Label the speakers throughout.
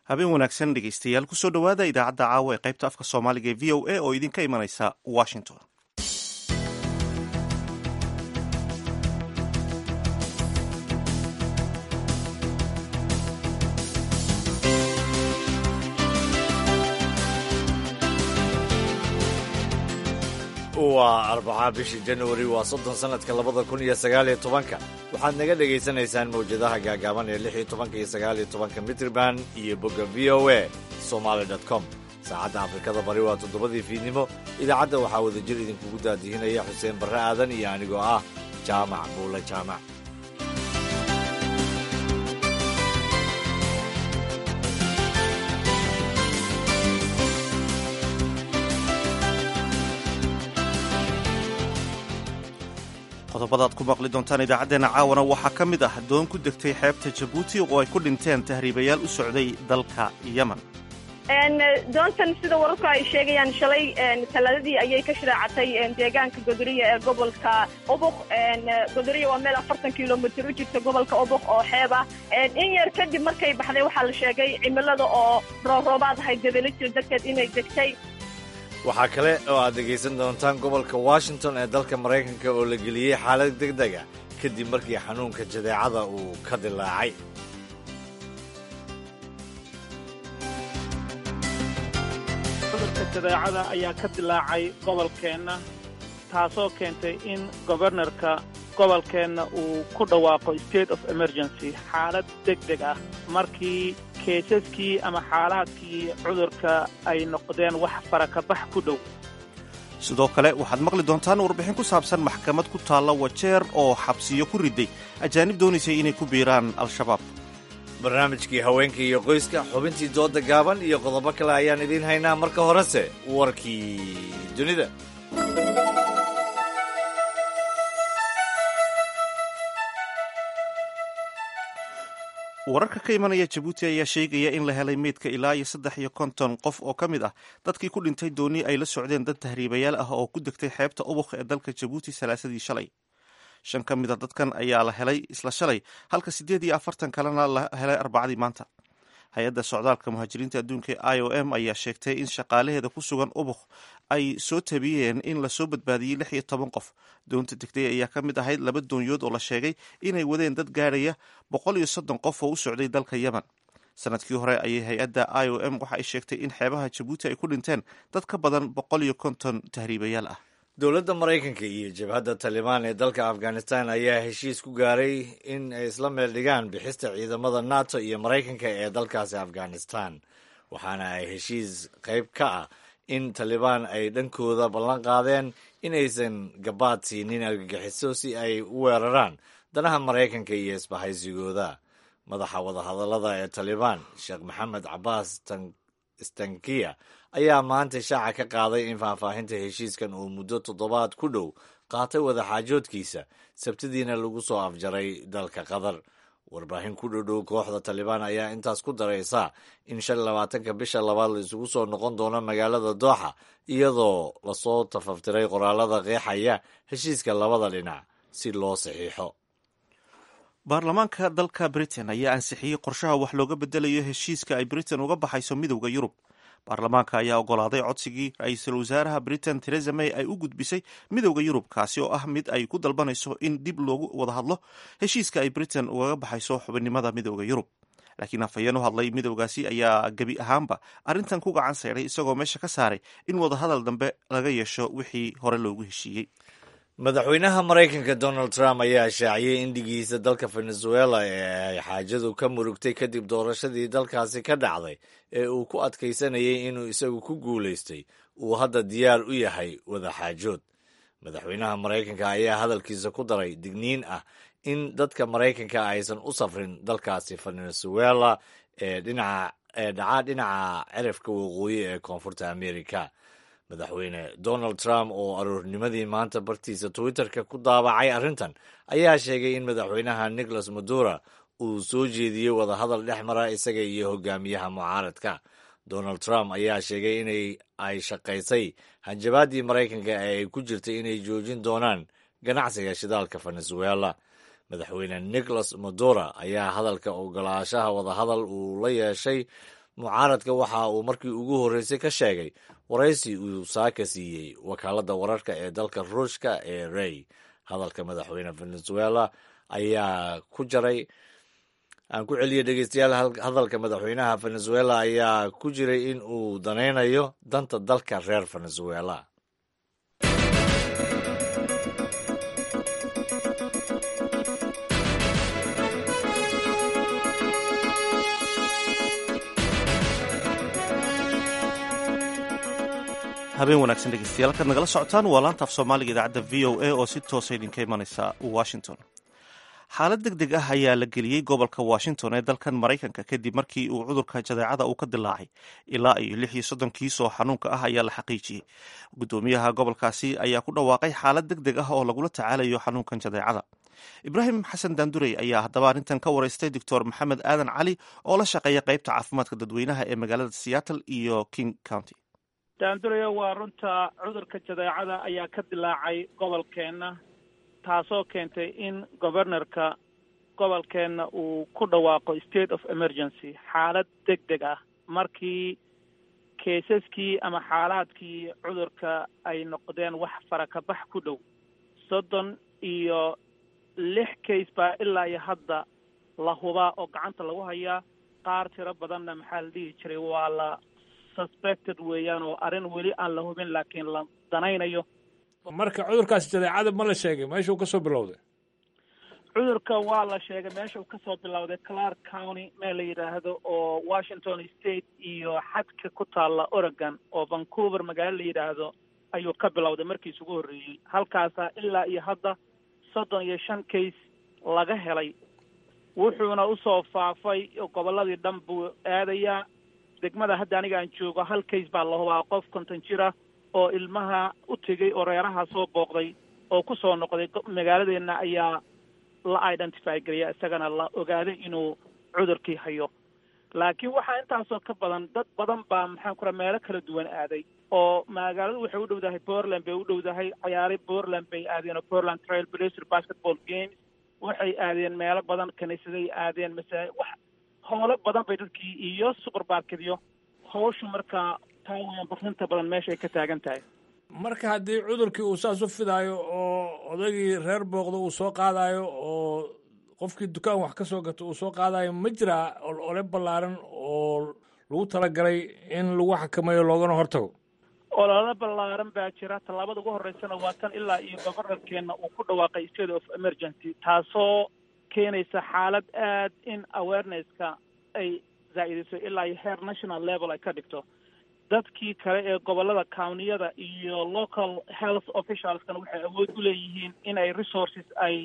Speaker 1: habeen wanaagsan dhegeystayaal kusoo dhowaada idaacadda caawa ee qaybta afka soomaaliga ee v o a oo idinka imanaysa washington
Speaker 2: waa arbaca bishii januari waa soddon sannadka labada kun iyo sagaaliyo tobanka waxaad naga dhegaysanaysaan mawjadaha gaagaaban ee lix iyo tobanka iyo sagaaliyo tobanka mitrban iyo bogga v o a somaali dot com saacadda afrikada bari waa toddobadii fiidnimo idaacadda waxaa wadajir idinkugu daadihinaya xuseen barre aadan iyo anigoo ah jaamac buule jaamac
Speaker 1: qodobadaad ku maqli doontaan idaacaddeenna caawana waxaa ka mid ah doon ku degtay xeebta jabuuti oo ay ku dhinteen tahriibayaal u socday dalka yemen
Speaker 3: doontan sida wararku ay sheegayaan shalay talaadadii ayay ka shiraacatay deegaanka godoriya ee gobolka obok godoriya waa meel afartan kilomitr u jirta gobolka obok oo xeeb ah in yar kadib markay baxday waxaa la sheegay cimilada oo rooroobaad ahayd dabelajir darteed inay degtay
Speaker 2: waxaa kale oo aad dhegaysan doontaan gobolka washington ee dalka maraykanka oo la geliyey xaalad deg dega kadib markii xanuunka jadeecada uu ka dilaacay
Speaker 4: cudurka jadeecada ayaa ka dilaacay gobolkeenna taasoo keentay in gobernorka gobolkeenna uu ku dhawaaqo state of emergency xaalad deg deg ah markii keisaskii ama xaalaadkii cudurka ay noqdeen wax farakabax ku dhow
Speaker 1: sidoo kale waxaad maqli doontaan warbixin ku saabsan maxkamad ku taalla wajeer oo xabsiyo ku riday ajaanib doonaysay inay ku biiraan al-shabaab
Speaker 2: barnaamijkii haweenka iyo qoyska xubintii dooda gaaban iyo qodobo kale ayaan idiin haynaa marka horese warkii dunida
Speaker 1: wararka ka imanaya jabuuti ayaa sheegaya in la helay meydka ilaa iyo saddex iyo konton qof oo ka mid ah dadkii ku dhintay dooni ay la socdeen dad tahriibayaal ah oo ku degtay xeebta ubuk ee dalka jabuuti salaasadii shalay shan ka mid a dadkan ayaa la helay isla shalay halka siddeed iyo afartan kalena la helay arbacadii maanta hay-adda socdaalka muhaajiriinta adduunka ee i o m ayaa sheegtay in shaqaalaheeda ku sugan ubuk ay soo tabiyeen in lasoo badbaadiyey lix iyo toban qof doonta degtay ayaa ka mid ahayd laba doonyood oo la sheegay inay wadeen dad gaadhaya boqol iyo soddon qof oo u socday dalka yemen sanadkii hore ayay hay-adda i o m waxa ay sheegtay in xeebaha jabuuti ay ku dhinteen dad ka badan boqol iyo konton tahriibayaal ah
Speaker 2: dowladda maraykanka iyo jabhadda talibaan ee dalka afghanistan ayaa heshiis ku gaaray in ay isla meel dhigaan bixista ciidamada nato iyo maraykanka ee dalkaasi afghanistan waxaana ay heshiis qayb ka ah in talibaan ay dhankooda ballan qaadeen inaysan gabaad siinin argagixiso si ay u weeraraan danaha maraykanka iyo isbahaysigooda madaxa wadahadallada ee talibaan sheekh maxamed cabaas stankiya ayaa maanta shaaca ka qaaday in faahfaahinta heshiiskan uu muddo toddobaad ku dhow qaatay wadaxaajoodkiisa sabtidiina lagu soo afjaray dalka qatar warbaahin ku dhodhow kooxda talibaan ayaa intaas ku daraysa in shan labaatanka bisha labaad la isugu soo noqon doono magaalada dooxa iyadoo lasoo tafaftiray qoraalada qeexaya heshiiska labada dhinac si loo saxiixo
Speaker 1: baarlamaanka dalka britain ayaa ansixiyey qorshaha wax looga bedelayo heshiiska ay britain uga baxayso midowda yurub baarlamaanka ayaa ogolaaday codsigii ra-iisul wasaaraha britain teresa may ay u gudbisay midowda yurub kaasi oo ah mid ay ku dalbanayso in dib loogu wada hadlo heshiiska ay britain ugaga baxayso xubinnimada midowda yurub laakiin afhayeen u hadlay midowgaasi ayaa gebi ahaanba arrintan ku gacan sayray isagoo meesha ka saaray in wadahadal dambe laga yeesho wixii hore loogu heshiiyey
Speaker 2: madaxweynaha maraykanka donald trump ayaa shaaciyey in dhigiisa dalka venezuela ee ay xaajadu ka murugtay kadib doorashadii dalkaasi ka dhacday ee uu ku adkaysanayay inuu isagu ku guulaystay uu hadda diyaar u yahay wadaxaajood madaxweynaha maraykanka ayaa hadalkiisa ku daray digniin ah in dadka maraykanka aysan u safrin dalkaasi venezuela ee dhinaca ee dhaca dhinaca cirifka waqooyi ee koonfurta america madaxweyne donald trump oo aroornimadii maanta bartiisa twitterka ku daabacay arrintan ayaa sheegay in madaxweynaha nicholas madura uu soo jeediyey wadahadal dhex mara isaga iyo hogaamiyaha mucaaradka donald trump ayaa sheegay inay ay shaqaysay hanjabaaddii maraykanka ee ay ku jirtay inay joojin doonaan ganacsiga shidaalka venezuela madaxweyne nicholas madura ayaa hadalka ogolaashaha wadahadal uu la yeeshay mucaaradka waxa uu markii ugu horreysay ka sheegay waraysi uu saaka siiyey wakaaladda wararka ee dalka ruushka ee rey hadalka madaxweyne venezuela ayaa ku jaray aan ku celiyay dhegeystayaal hadalka madaxweynaha venezuela ayaa ku jiray in uu danaynayo danta dalka reer venezuela
Speaker 1: habeen wanaagsan dhegeystayaal halkaad nagala socotaan waa laanta af soomaaliga idaacadda v o a oo si toosa idinka imanaysa washington xaalad deg deg ah ayaa la geliyey gobolka washington ee dalkan maraykanka kadib markii uu cudurka jadeecada uu ka dilaacay ilaa iyo lix iyo soddon kiis oo xanuunka ah ayaa la xaqiijiyey guddoomiyaha gobolkaasi ayaa ku dhawaaqay xaalad deg deg ah oo lagula tacaalayo xanuunkan jadeecada ibraahim xasan daandurey ayaa haddaba arrintan ka waraystay doctor maxamed aadan cali oo la shaqeeya qeybta caafimaadka dadweynaha ee magaalada seattle iyo king county
Speaker 4: daanduraya waa runta cudurka jadeecada ayaa ka dilaacay gobolkeenna taasoo keentay in governorka gobolkeenna uu ku dhawaaqo state of emergency xaalad deg deg ah markii keisaskii ama xaalaadkii cudurka ay noqdeen wax farakabax ku dhow soddon iyo lix case baa ilaa iyo hadda la hubaa oo gacanta lagu hayaa qaar tiro badanna maxaa la dhihi jiray waa la suspected weeyaan oo arrin weli aan la hubin laakiin la danaynayo
Speaker 5: marka cudurkaasi jadeecada ma la sheegay meeshuu ka soo bilowday
Speaker 4: cudurka waa la sheegay meesha uu kasoo bilowday clark county meel la yidhaahdo oo washington state iyo xadka ku taalla oregon oo vancouver magaalo la yidhaahdo ayuu ka bilowday markiis ugu horreeyey halkaasaa ilaa iyo hadda soddon iyo shan case laga helay wuxuuna usoo faafay gobolladii dhan buu aadayaa degmada hadda aniga aan joogo hal case baa la hubaa qof konton jira oo ilmaha u tegey oo reeraha soo booqday oo ku soo noqday magaaladeenna ayaa la identify geliya isagana la ogaaday inuu cudurkii hayo laakiin waxaa intaasoo ka badan dad badan baa maxaan ku raha meelo kala duwan aaday oo magaaladu waxay u dhowdahay portland bay u dhowdahay cayaari portland bay aadeen oo portland trail blazer basketball games waxay aadeen meelo badan kiniisaday aadeen masaa wax howlo badan bay dadkii iyo supermarketyo hawshu markaa taa weyan barinta badan meeshaay ka taagan tahay
Speaker 5: marka haddii cudurkii uu saas u fidaayo oo odaygii reer booqda uu soo qaadayo oo qofkii dukaan wax ka soo gato uu soo qaadayo ma jiraa ole ballaaran oo lagu talagalay in lagu xakameeyo loogana hortago
Speaker 4: olole ballaaran baa jira tallaabada ugu horreysana waa tan ilaa iyo gobornarkeenna uu ku dhawaaqay state of emergency taasoo keenaysa xaalad aad in awareness-ka ay zaa-idiso ilaa iyo heer national level ay ka dhigto dadkii kale ee gobollada cowniyada iyo local health officialskan waxay awood u leeyihiin in ay resources ay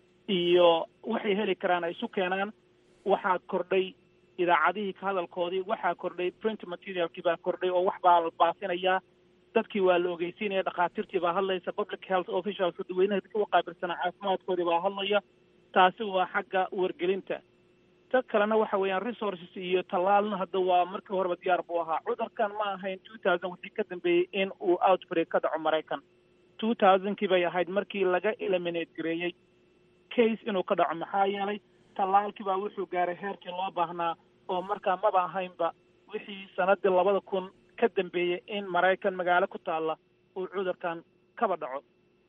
Speaker 4: iyo waxay heli karaan ay isu keenaan waxaa kordhay idaacadihii ka hadalkoodii waxaa kordhay print materialkii baa kordhay oo wax baa la baafinayaa dadkii waa la ogeysiinaya dhakhaatiirtii baa hadlaysa public health officialska dadweynaha dadka u qaabilsanaa caafimaadkoodii baa hadlaya taasi waa xagga wargelinta ta kalena waxa weeyaan resources iyo tallaalna hadda waa markii horeba diyaar buu ahaa cudurkan ma ahayn two thousand wixii ka dambeeyey in uu outbreak ka dhaco maraykan two thousandkii bay ahayd markii laga eliminate gareeyey case inuu ka dhaco maxaa yeelay tallaalkii baa wuxuu gaaray heerkii loo baahnaa oo markaa maba ahaynba wixii sanadii labada kun ka dambeeyey in maraykan magaalo ku taalla uu cudurkan kaba dhaco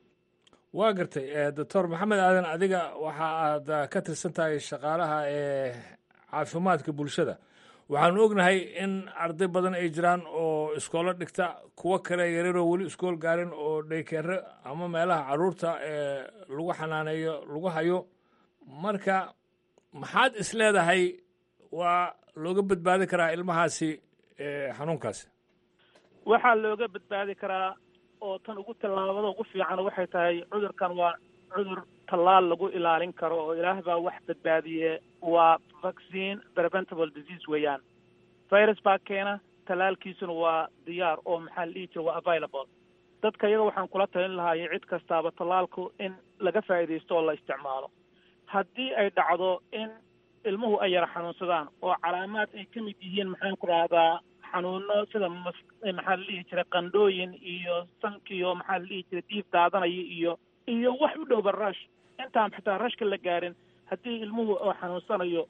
Speaker 5: waa gartay doctor maxamed aadan adiga waxa aad ka tirsan tahay shaqaalaha ee caafimaadka bulshada waxaanu ognahay in arday badan ay jiraan oo iskoolo dhigta kuwo kale yararoo weli iskool gaarin oo dhaykeere ama meelaha caruurta ee lagu xanaaneeyo lagu hayo marka maxaad is leedahay waa looga badbaadi karaa ilmahaasi xanuunkaasi
Speaker 4: waxaa looga badbaadi karaa oo tan ugu tallaabada ugu fiican waxay tahay cudurkan waa cudur tallaal lagu ilaalin karo oo ilaah baa wax badbaadiye waa vaccine preventable disease weeyaan virus baa keena tallaalkiisuna waa diyaar oo maxaa la dhihi jira waa available dadka iyaga waxaan kula talin lahaayay cid kastaaba tallaalku in laga faa'iidaysto oo la isticmaalo haddii ay dhacdo in ilmuhu ay yara xanuunsadaan oo calaamaad ay ka mid yihiin maxaan ku rahdaa xanuuno sida maxaa la dhihi jiray qandhooyin iyo sankiyo maxaa la dhihi jiray diif daadanaya iyo iyo wax u dhowba rash intaan xitaa rashka la gaarin haddii ilmuhu oo xanuunsanayo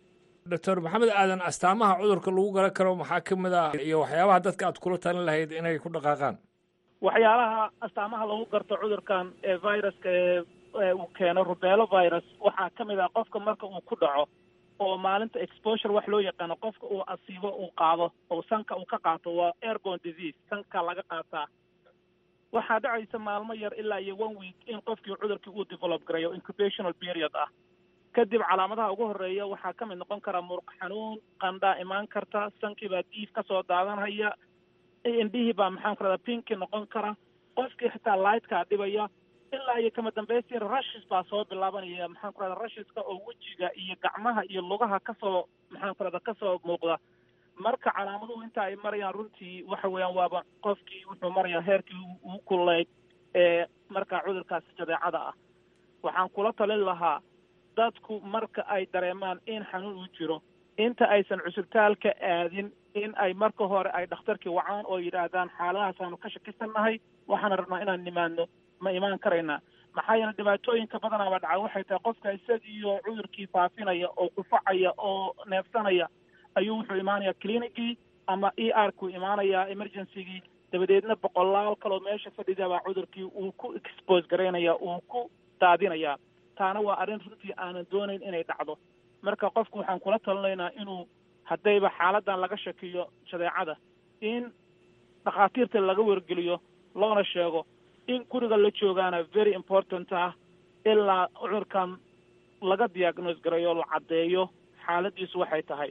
Speaker 5: doctor maxamed aadan astaamaha cudurka lagu garan karo maxaa ka mid ah iyo waxyaabaha dadka aad kula talin lahayd inay ku dhaqaaqaan
Speaker 4: waxyaalaha astaamaha lagu garto cudurkan ee viruska ee uu keeno rubelo virus waxaa ka mid ah qofka marka uu ku dhaco oo maalinta exposure wax loo yaqaano qofka uu asiibo uu qaado oo sanka uu ka qaato waa airborne disease sanka laga qaataa waxaa dhacaysa maalmo yar ilaa iyo one week in qofkii cudurkii uu develop garayo incubational period ah kadib calaamadaha ugu horreeya waxaa ka mid noqon kara muruq xanuun qandhaa imaan karta sankii baa diif ka soo daadanhaya indhihii baa maxaan ku rahdaa pinki noqon kara qofkii xitaa lightkaa dhibaya ilaa iyo kama dambaystiina rushis baa soo bilaabanaya maxaan ku rahdaa rushiska oo wejiga iyo gacmaha iyo lugaha kasoo maxaan ku rahdaa kasoo muuqda marka calaamaduhu inta ay marayaan runtii waxa weeyaan waaba qofkii wuxuu marayaa heerkii uu kuleyd ee markaa cudurkaasi jadeecada ah waxaan kula talin lahaa dadku marka ay dareemaan in xanuun uu jiro inta aysan cusubtaalka aadin in ay marka hore ay dhakhtarkii wacaan oo yidhaahdaan xaaladahaasanu ka shakisannahay waxaana rabnaa inaan nimaadno ma imaan karaynaa maxaa yeele dhibaatooyinka badanaaba dhaca waxay tahay qofka isagiiyo cudurkii faafinaya oo kufacaya oo neefsanaya ayuu wuxuu imaanayaa clinicii ama e r ku imaanayaa emergencygii dabadeedna boqolaal kaloo meesha fadhidabaa cudurkii uu ku expose garaynaya uu ku daadinayaa taana waa arrin runtii aanan doonayn inay dhacdo marka qofku waxaan kula talinaynaa inuu haddayba xaaladan laga shakiyo jadeecada in dhakhaatiirta laga wargeliyo loona sheego in guriga la joogaana very important ah ilaa cudurkan laga diagnose garayo la caddeeyo xaaladiisu waxay tahay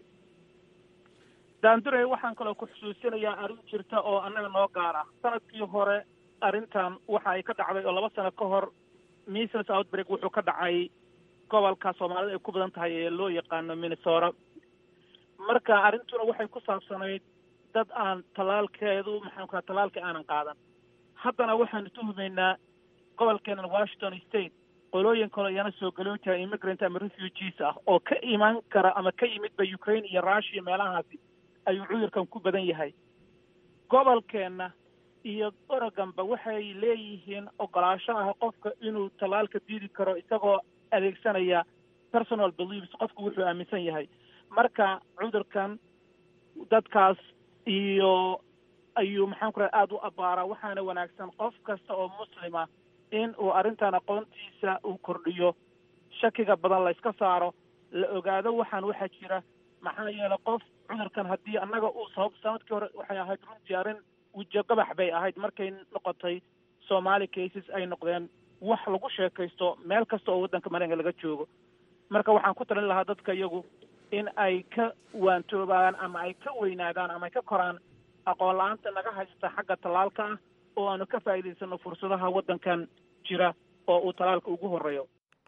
Speaker 4: daandurey waxaan kaloo ku xusuusinayaa arrin jirta oo annaga noo gaar ah sanadkii hore arrintan waxa ay ka dhacday oo laba sano ka hor measles outbreak wuxuu ka dhacay gobolka soomaalida ay ku badan tahay ee loo yaqaano minnesota marka arrintuna waxay ku saabsanayd dad aan tallaalkeedu maxaan ku tallaalka aanan qaadan haddana waxaanu tuhumaynaa gobolkeenan washington state qolooyin kaloo iyana soo galoojaha immigrant ama refugees ah oo ka imaan kara ama ka yimidba ukraine iyo russia meelahaasi ayuu cudurkan ku badan yahay gobolkeenna iyo oregonba waxay leeyihiin ogolaasho ah qofka inuu tallaalka diidi karo isagoo adeegsanaya personal beliefs qofku wuxuu aaminsan yahay marka cudurkan dadkaas iyo ayuu maxaan ku raha aada u abbaaraa waxaana wanaagsan qof kasta oo muslima in uu arrintan aqoontiisa uu kordhiyo shakiga badan la yska saaro la ogaado waxaan waxaa jira maxaa yeelay qof cudurkan haddii annaga uu sabab sanadkii hore waxay ahayd runtii arrin wejo gabax bay ahayd markay noqotay somaali cases ay noqdeen wax lagu sheekaysto meel kasta oo waddanka mareykanka laga joogo marka waxaan ku talin lahaa dadka iyagu in ay ka waantoobaan ama ay ka weynaadaan ama ay ka koraan aqoon la-aanta naga haysta xagga tallaalka ah oo aanu ka faa'iidaysano fursadaha waddankan jira oo uu tallaalka ugu horreeyo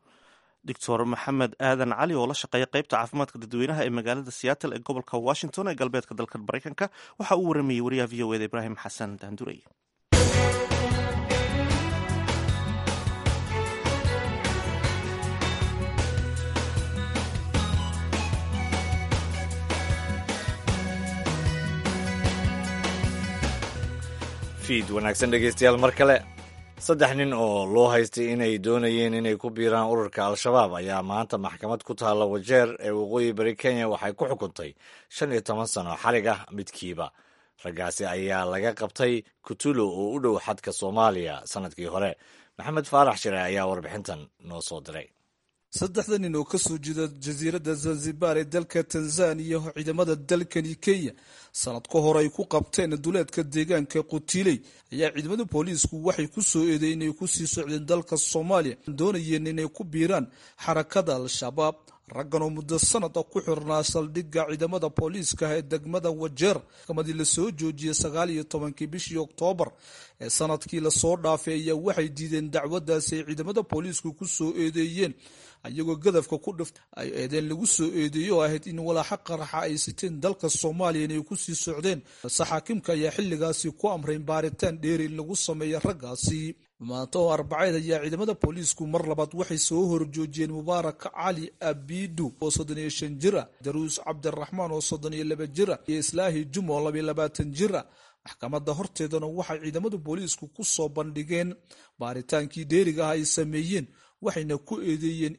Speaker 1: doctor maxamed aadan cali oo la shaqeeya qaybta caafimaadka dadweynaha ee magaalada seattle ee gobolka washington ee galbeedka dalka maraykanka waxa uu waramayey wariyaha v o eda ibraahim xasan daandurey
Speaker 2: fiid wanaagsan dhegeystayaal mar kale saddex nin oo loo haystay inay doonayeen inay ku biiraan ururka al-shabaab ayaa maanta maxkamad ku taalla wajeer ee waqooyi bari kenya waxay ku xukuntay shan iyo toban sano xarig ah midkiiba raggaasi ayaa laga qabtay kutulo oo u dhow xadka soomaaliya sannadkii hore maxamed faarax shire ayaa warbixintan noo soo diray
Speaker 6: saddexda nin oo ka soo jeeda jasiiradda zanzibar ee dalka tanzaniya oo ciidamada dalkani kenya sanad ka hor ay ku qabteen duleedka deegaanka qutiiley ayaa ciidamada booliisku waxay ku soo eedeyn inay ku sii socdeen dalka soomaaliya doonayeen inay ku biiraan xarakada al-shabaab raggan oo muddo sanada ku xirnaa saldhigga ciidamada booliiska ee degmada wajeer maxkamadii lasoo joojiyey sagaal iyo tobankii bishii oktoobar ee sanadkii lasoo dhaafay ayaa waxay diideen dacwadaasi ay ciidamada booliisku ku soo eedeeyeen ayagoo gadafka ku dhift ay eedeen lagu soo eedeeyey oo ahayd in walaaxa qaraxa ay siteen dalka soomaaliya inay ku sii socdeen balse xaakimka ayaa xilligaasi ku amrayn baaritaan dheeri in lagu sameeya raggaasi maanta oo arbaceed ayaa ciidamada booliisku mar labaad waxay soo horjoojiyeen mubaarak cali abidu oo soddon iyo shan jir ah daruus cabdiraxmaan oo soddon iyo laba jir ah iyo islaahi jum oo labiyo labaatan jir ah maxkamadda horteedana waxay ciidamada booliisku ku soo bandhigeen baaritaankii dheeriga ah ay sameeyeen waxayna ku eedeeyeen in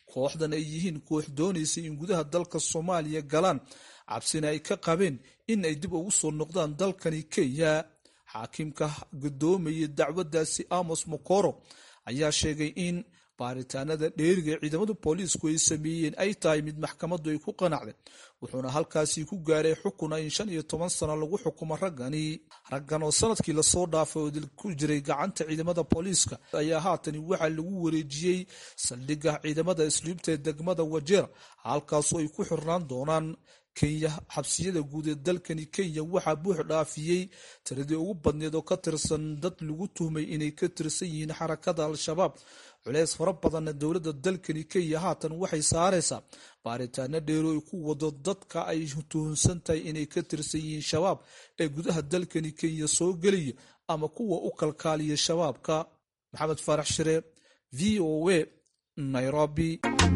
Speaker 6: kooxdan ay yihiin koox doonaysa in gudaha dalka soomaaliya galaan cabsina ay ka qabeen in ay dib ugu soo noqdaan dalkani kenya xaakiimka gudoomaya dacwaddaasi amos mokoro ayaa sheegay in baaritaanada dheeriga ee ciidamada booliisku ay sameeyeen ay tahay mid maxkamaddu ay ku qanacday wuxuuna halkaasi ku gaaray xukuna in shan iyo toban sano lagu xukumo raggani raggan oo sanadkii lasoo dhaafay oo dil ku jiray gacanta ciidamada booliiska ayaa haatani waxaa lagu wareejiyey saldhigga ciidamada isliibta ee degmada wajeera halkaasoo ay ku xirnaan doonaan kenya xabsiyada guud ee dalkani kenya waxaa buux dhaafiyey tiradii ugu badneed oo ka tirsan dad lagu tuhmay inay ka tirsan yihiin xarakada al-shabaab culeys fara badanna dowladda dalkani kenya haatan waxay saaraysaa baaritaano dheero ay ku wado dadka ay tuhunsan tahay inay ka tirsan yihiin shabaab ee gudaha dalkani kenya soo gelaya ama kuwa u kalkaaliya shabaabka maxamed faarax shire v o a nairobi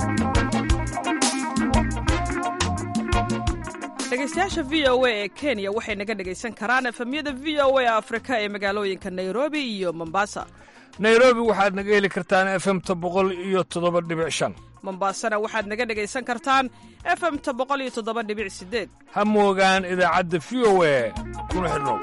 Speaker 7: dhegeystayaasha v o a ee kenya waxay naga dhegaysan karaan efemyada v o a afrika ee magaalooyinka nairobi iyo mombasa
Speaker 5: nairobi waxaad naga heli kartaan efemta boqol iyo toddoba dhibic shan
Speaker 7: mombasana waxaad naga dhegaysan kartaan efemta boqol iyo toddoba dhibic sideed
Speaker 5: ha moogaan idaacadda v o a kuna xidhnow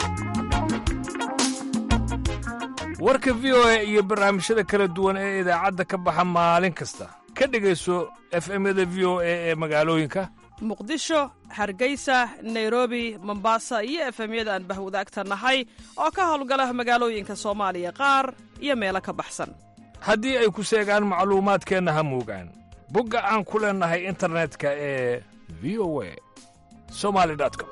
Speaker 5: warka v o a iyo barnaamijyada kala duwan ee idaacadda ka baxa maalin kasta ka dhegayso efemyada v o a ee magaalooyinka
Speaker 7: muqdisho hargeysa nairobi mombasa iyo efemyada aan bahwadaagta nahay oo ka howlgala magaalooyinka soomaaliya qaar iyo meelo ka baxsan
Speaker 5: haddii ay ku seegaan macluumaadkeenna ha moogaan bogga aan ku leennahay internetka ee v o a somali com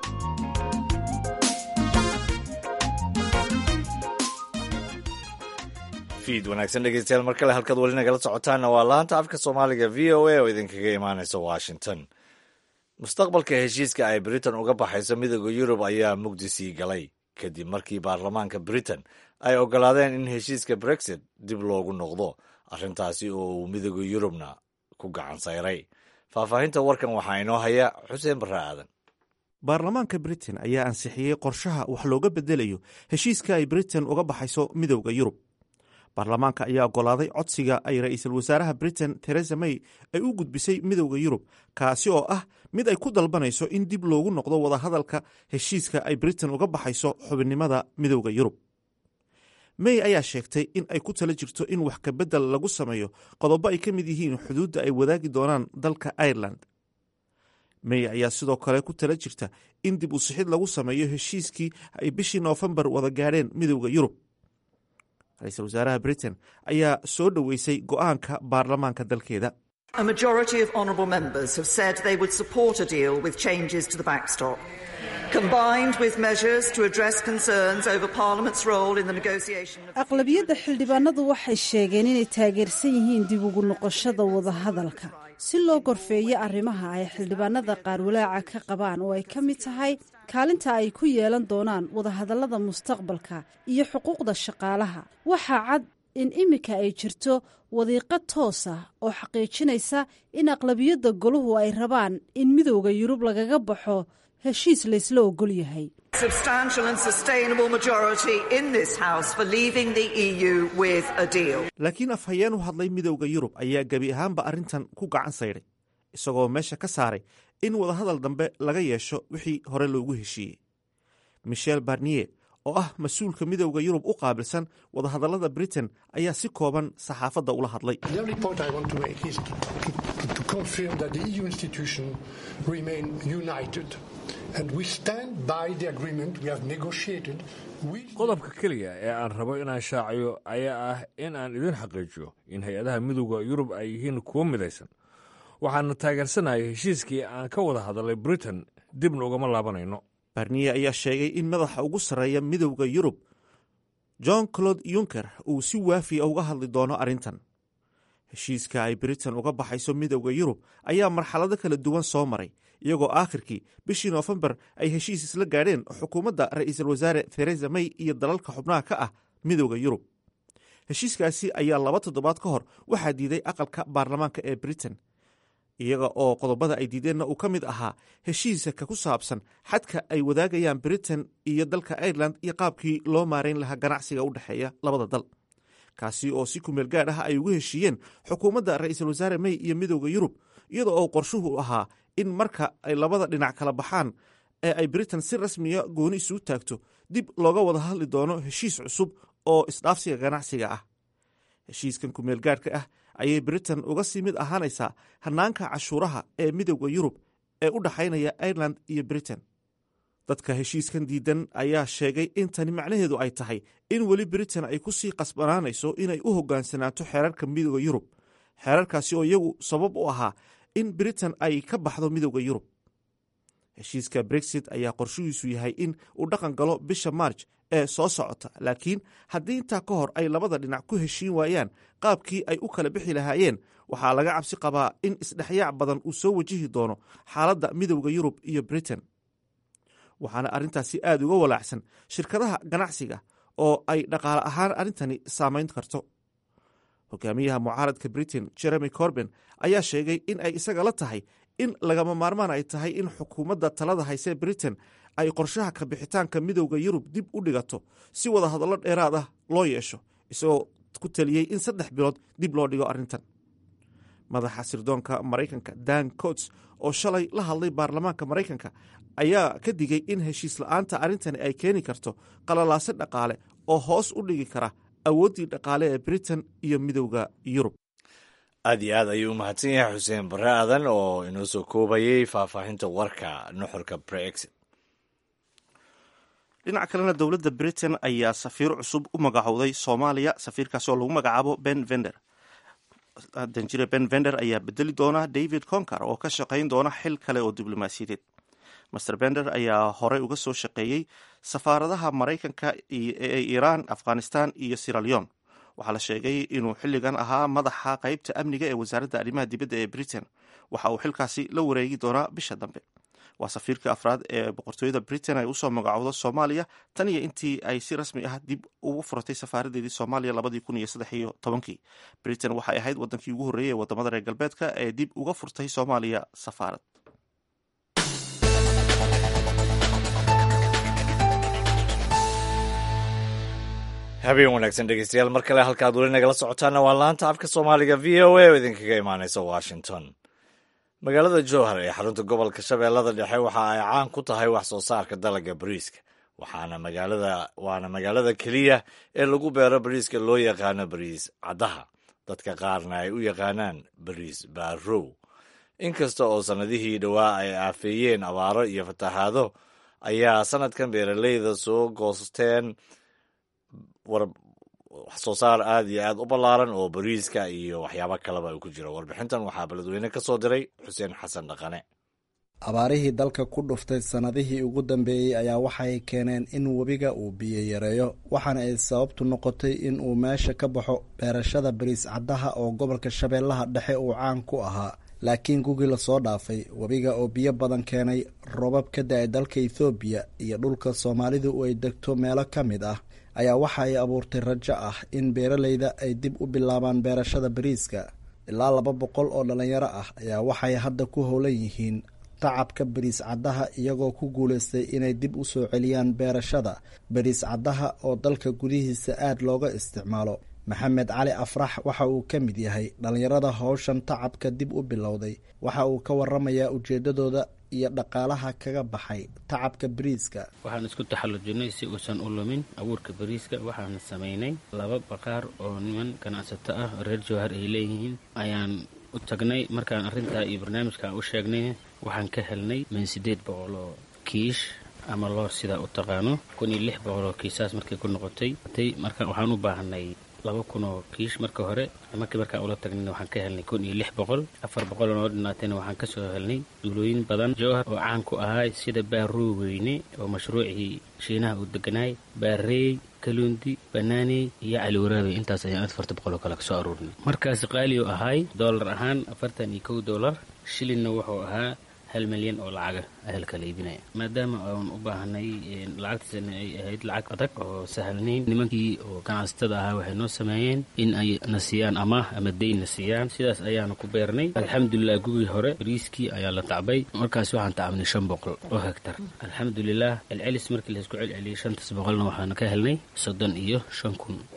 Speaker 2: fiid wanaagsan dhegeystayaal mar kale halkaad weli nagala socotaanna waa laanta afka soomaaliga v o a oo idinkaga imaanaysa washington mustaqbalka heshiiska ay britain uga baxayso midooda yurub ayaa mugdi sii galay kadib markii baarlamaanka britain ay oggolaadeen in heshiiska brexit dib loogu noqdo arrintaasi oo uu midooda yurubna ku gacan sayray faahfaahinta warkan waxaa inoo haya xuseen barre aadan
Speaker 1: baarlamaanka britain ayaa ansixiyey qorshaha wax looga bedelayo heshiiska ay britain uga baxayso midowda yurub baarlamaanka ayaa oggolaaday codsiga ay ra'iisul wasaaraha britain teresa may ay u gudbisay midowda yurub kaasi oo ah mid ay ku dalbanayso in dib loogu noqdo wadahadalka heshiiska ay britain uga baxayso xubinnimada midowda yurub may ayaa sheegtay in ay ku tala jirto in wax kabedel lagu sameeyo qodobo ay ka mid yihiin xuduudda ay wadaagi doonaan dalka ireland may ayaa sidoo kale ku tala jirta in dib u sixid lagu sameeyo heshiiskii ay bishii noofembar wada gaadheen midowda yurub ra-iisul wasaaraha britain ayaa soo dhoweysay go'aanka baarlamaanka dalkeeda
Speaker 8: A majority of honourable members have said they would support a deal with changes to the backstop, combined with measures to address concerns over Parliament's role in the negotiation of
Speaker 9: aqlabiyadda xildhibaanadu waxay sheegeen inay taageersan yihiin dib ugu noqoshada wadahadalka si loo gorfeeyo arrimaha ay xildhibaanada qaar walaaca ka qabaan oo ay ka mid tahay kaalinta ay ku yeelan doonaan wadahadallada mustaqbalka iyo xuquuqda shaqaalaha waxaa cad in iminka ay jirto wadiiqo toos ah oo xaqiijinaysa in aqlabiyadda goluhu ay rabaan in midowda yurub lagaga baxo heshiis laysla ogol yahay
Speaker 8: substantial and sustainable majority in this House for leaving the EU with a deal.
Speaker 1: laakiin afhayeen u hadlay midowda yurub ayaa gebi ahaanba arrintan ku gacan saydhay isagoo meesha ka saaray in wadahadal dambe laga yeesho wixii hore loogu heshiiyey michel barnier oo ah mas-uulka midowda yurub u qaabilsan wadahadallada britain ayaa si kooban saxaafadda ula hadlay
Speaker 10: The only point I want to make is to, to, to confirm that the EU institutions remain united and we stand by the agreement we have negotiated with
Speaker 5: qodobka keliya ee aan rabo inaan shaaciyo ayaa ah in aan idin xaqiijiyo in hay-adaha midowda yurub ay yihiin kuwo midaysan waxaana taageersanahay heshiiskii aan ka wada hadalay britain dibna ugama laabanayno
Speaker 1: barniye ayaa sheegay in madaxa ugu sarreeya midowda yurub john claude yunker uu si waafiya uga hadli doono arrintan heshiiska ay britain uga baxayso midowda yurub ayaa marxalado kala duwan soo maray iyagoo aakhirkii bishii noofembar ay heshiis isla gaadheen xukuumadda ra'iisul wasaare theresa may iyo dalalka xubnaha ka ah midowda yurub heshiiskaasi ayaa laba toddobaad ka hor waxaa diiday aqalka baarlamaanka ee britain iyaga oo qodobada ay diideenna uu ka mid ahaa heshiiska ku saabsan xadka ay wadaagayaan britain iyo dalka ireland iyo qaabkii loo maarayn lahaa ganacsiga u dhexeeya labada dal kaasi oo si kumeel gaadh ah ay ugu heshiiyeen xukuumadda ra-iisul wasaare may iyo midooda yurub iyadoo oo qorshuhu ahaa in marka ay labada dhinac kala baxaan ee ay britain si rasmiya gooni isugu taagto dib looga wada hadli doono heshiis cusub oo isdhaafsiga ganacsiga ah heshiiskan kumeel gaadhka ah ayay britain uga sii mid ahaanaysaa hanaanka cashuuraha ee midooda yurub ee u dhexaynaya ireland iyo britain dadka heshiiskan diidan ayaa sheegay in tani macnaheedu ay tahay in weli britain ay ku sii qasbanaanayso inay u hogaansanaato xeerarka midooda yurub xeerarkaasi oo iyagu sabab u ahaa in britain ay ka baxdo midooda yurub heshiiska brexit ayaa qorshihiisu yahay in uu dhaqan galo bisha marj ee soo socota laakiin haddii intaa ka hor ay labada dhinac ku heshiin waayaan qaabkii ay u kala bixi lahaayeen waxaa laga cabsi qabaa in isdhexyaac badan uu soo wajihi doono xaaladda midowda yurub iyo britain waxaana arrintaasi aad uga walaacsan shirkadaha ganacsiga oo ay dhaqaale ahaan arrintani saamayn karto hogaamiyaha mucaaradka britain jeremy corben ayaa sheegay in ay isaga la tahay in lagama maarmaan ay tahay in xukuumadda talada haysee britain ay qorshaha ka bixitaanka midowda yurub dib u dhigato si wada hadallo dheeraad ah loo yeesho isagoo ku taliyey in saddex bilood dib loo dhigo arrintan madaxa sirdoonka maraykanka dan cots oo shalay la hadlay baarlamaanka maraykanka ayaa ka digay in heshiis la-aanta arrintani ay keeni karto qalalaase dhaqaale oo hoos u dhigi kara awooddii dhaqaale ee britain iyo midowda yurub
Speaker 2: aad iyo aad ayuu u mahadsan yahay xuseen barre aadan oo inoo soo koobayey faahfaahinta warka nuxurka brexit
Speaker 1: dhinaca kalena dowladda britain ayaa safiir cusub u magacowday soomaaliya safiirkaasi oo lagu magacaabo ben vender danjire ben vender ayaa bedeli doona david concar oo ka shaqayn doona xil kale oo diblomaasiyadeed master bender ayaa horey uga soo shaqeeyey safaaradaha maraykanka ee iiraan afghanistan iyo siraleon waxaa la sheegay inuu xilligan ahaa madaxa qeybta amniga ee wasaaradda arrimaha dibadda ee britain waxa uu xilkaasi la wareegi doonaa bisha dambe waa safiirka afraad ee boqortooyada britain ay usoo magacowdo soomaaliya tan iyo intii ay si rasmi ah dib ugu furatay safaaradeedii soomaaliya labadii kun iyo saddex iyo tobankii britain waxay ahayd wadankii ugu horreeyay ee wadamada reer galbeedka ee dib uga furtay soomaaliya safaarad
Speaker 2: habeen wanaagsan dhegeystayaal mar kale halkaad weli nagala socotaana waa laanta afka soomaaliga v o a oo idinkaga imaaneysa washington magaalada jowhar ee xarunta gobolka shabeellada dhexe waxa ay caan ku tahay wax soo saarka dalagga bariiska waxaana magaalada waana magaalada keliya ee lagu beero bariiska loo yaqaano bariis caddaha dadka qaarna ay u yaqaanaan bariis baarow inkasta oo sannadihii dhowaa ay aafeeyeen abaaro iyo fatahaado ayaa sanadkan beeraleyda soo goosteen wax soo saar aad iyo aad u ballaaran oo bariiska iyo waxyaabo kaleba ay ku jiro warbixintan waxaa beledweyne ka soo diray xuseen xasan dhaqane
Speaker 11: abaarihii dalka ku dhuftay sannadihii ugu dambeeyey ayaa waxay keeneen in webiga uu biyo yareeyo waxaana ay sababtu noqotay in uu meesha ka baxo beerashada bariis caddaha oo gobolka shabeellaha dhexe uu caan ku ahaa laakiin gugii lasoo dhaafay webiga oo biyo badan keenay robab ka da-ay dalka ethoobiya iyo dhulka soomaalidu ay degto meelo ka mid ah ayaa waxa ay abuurtay rajo ah in beeraleyda ay dib u bilaabaan beerashada bariiska ilaa laba boqol oo dhalinyaro ah ayaa waxay hadda ku howlan yihiin tacabka bariis caddaha iyagoo ku guulaystay inay dib u soo celiyaan beerashada bariis caddaha oo dalka gudihiisa aad looga isticmaalo maxamed cali afrax waxa uu ka mid yahay dhallinyarada howshan tacabka dib u bilowday waxa uu ka waramayaa ujeedadooda iyo dhaqaalaha kaga baxay tacabka bariiska
Speaker 12: waxaan isku taxallujinay si uusan u lumin abuurka bariiska waxaan samaynay laba baqaar oo niman ganacsato ah reer jowhar ay leeyihiin ayaan u tagnay markaan arrintaa iyo barnaamijka u sheegnay waxaan ka helnay min siddeed boqol oo kiish ama loor sidaa u taqaano kun iyo lix boqol oo kiisaas markay ku noqotay marka waxaan u baahanay laba kun oo kiish marka hore markii markaan ula tagnayna waxaan ka helnay kun iyo lix boqol afar boqol oo noo dhinaatayna waxaan ka soo helnay duulooyin badan jowhar oo caan ku ahaa sida baaroo weyne oo mashruucii shiinaha uu deganaay baareey kaluundi banaaney iyo caliwaraabe intaas ayaan afarta boqol oo kale kasoo aruurinay markaas qaali oo ahaay doolar ahaan afartan iyo kow doolar shilinna wuxuu ahaa hal milyan oo lacaga ahelka la iibinaya maadaama aan u baahanay lacagtiisana ay ahayd lacag adag oo sahalnayn nimankii oo ganacsatada ahaa waxay noo sameeyeen in ay na siiyaan amaah ama deyn na siiyaan sidaas ayaana ku beernay alxamdulilah gugii hore bariiskii ayaa la tacbay markaas waxaan tacabnay shan boqol oo hegtar alxamdulilah celcelis markii laisku celceliyay shantaas boqolna waxaana ka helnay soddon iyo shan kun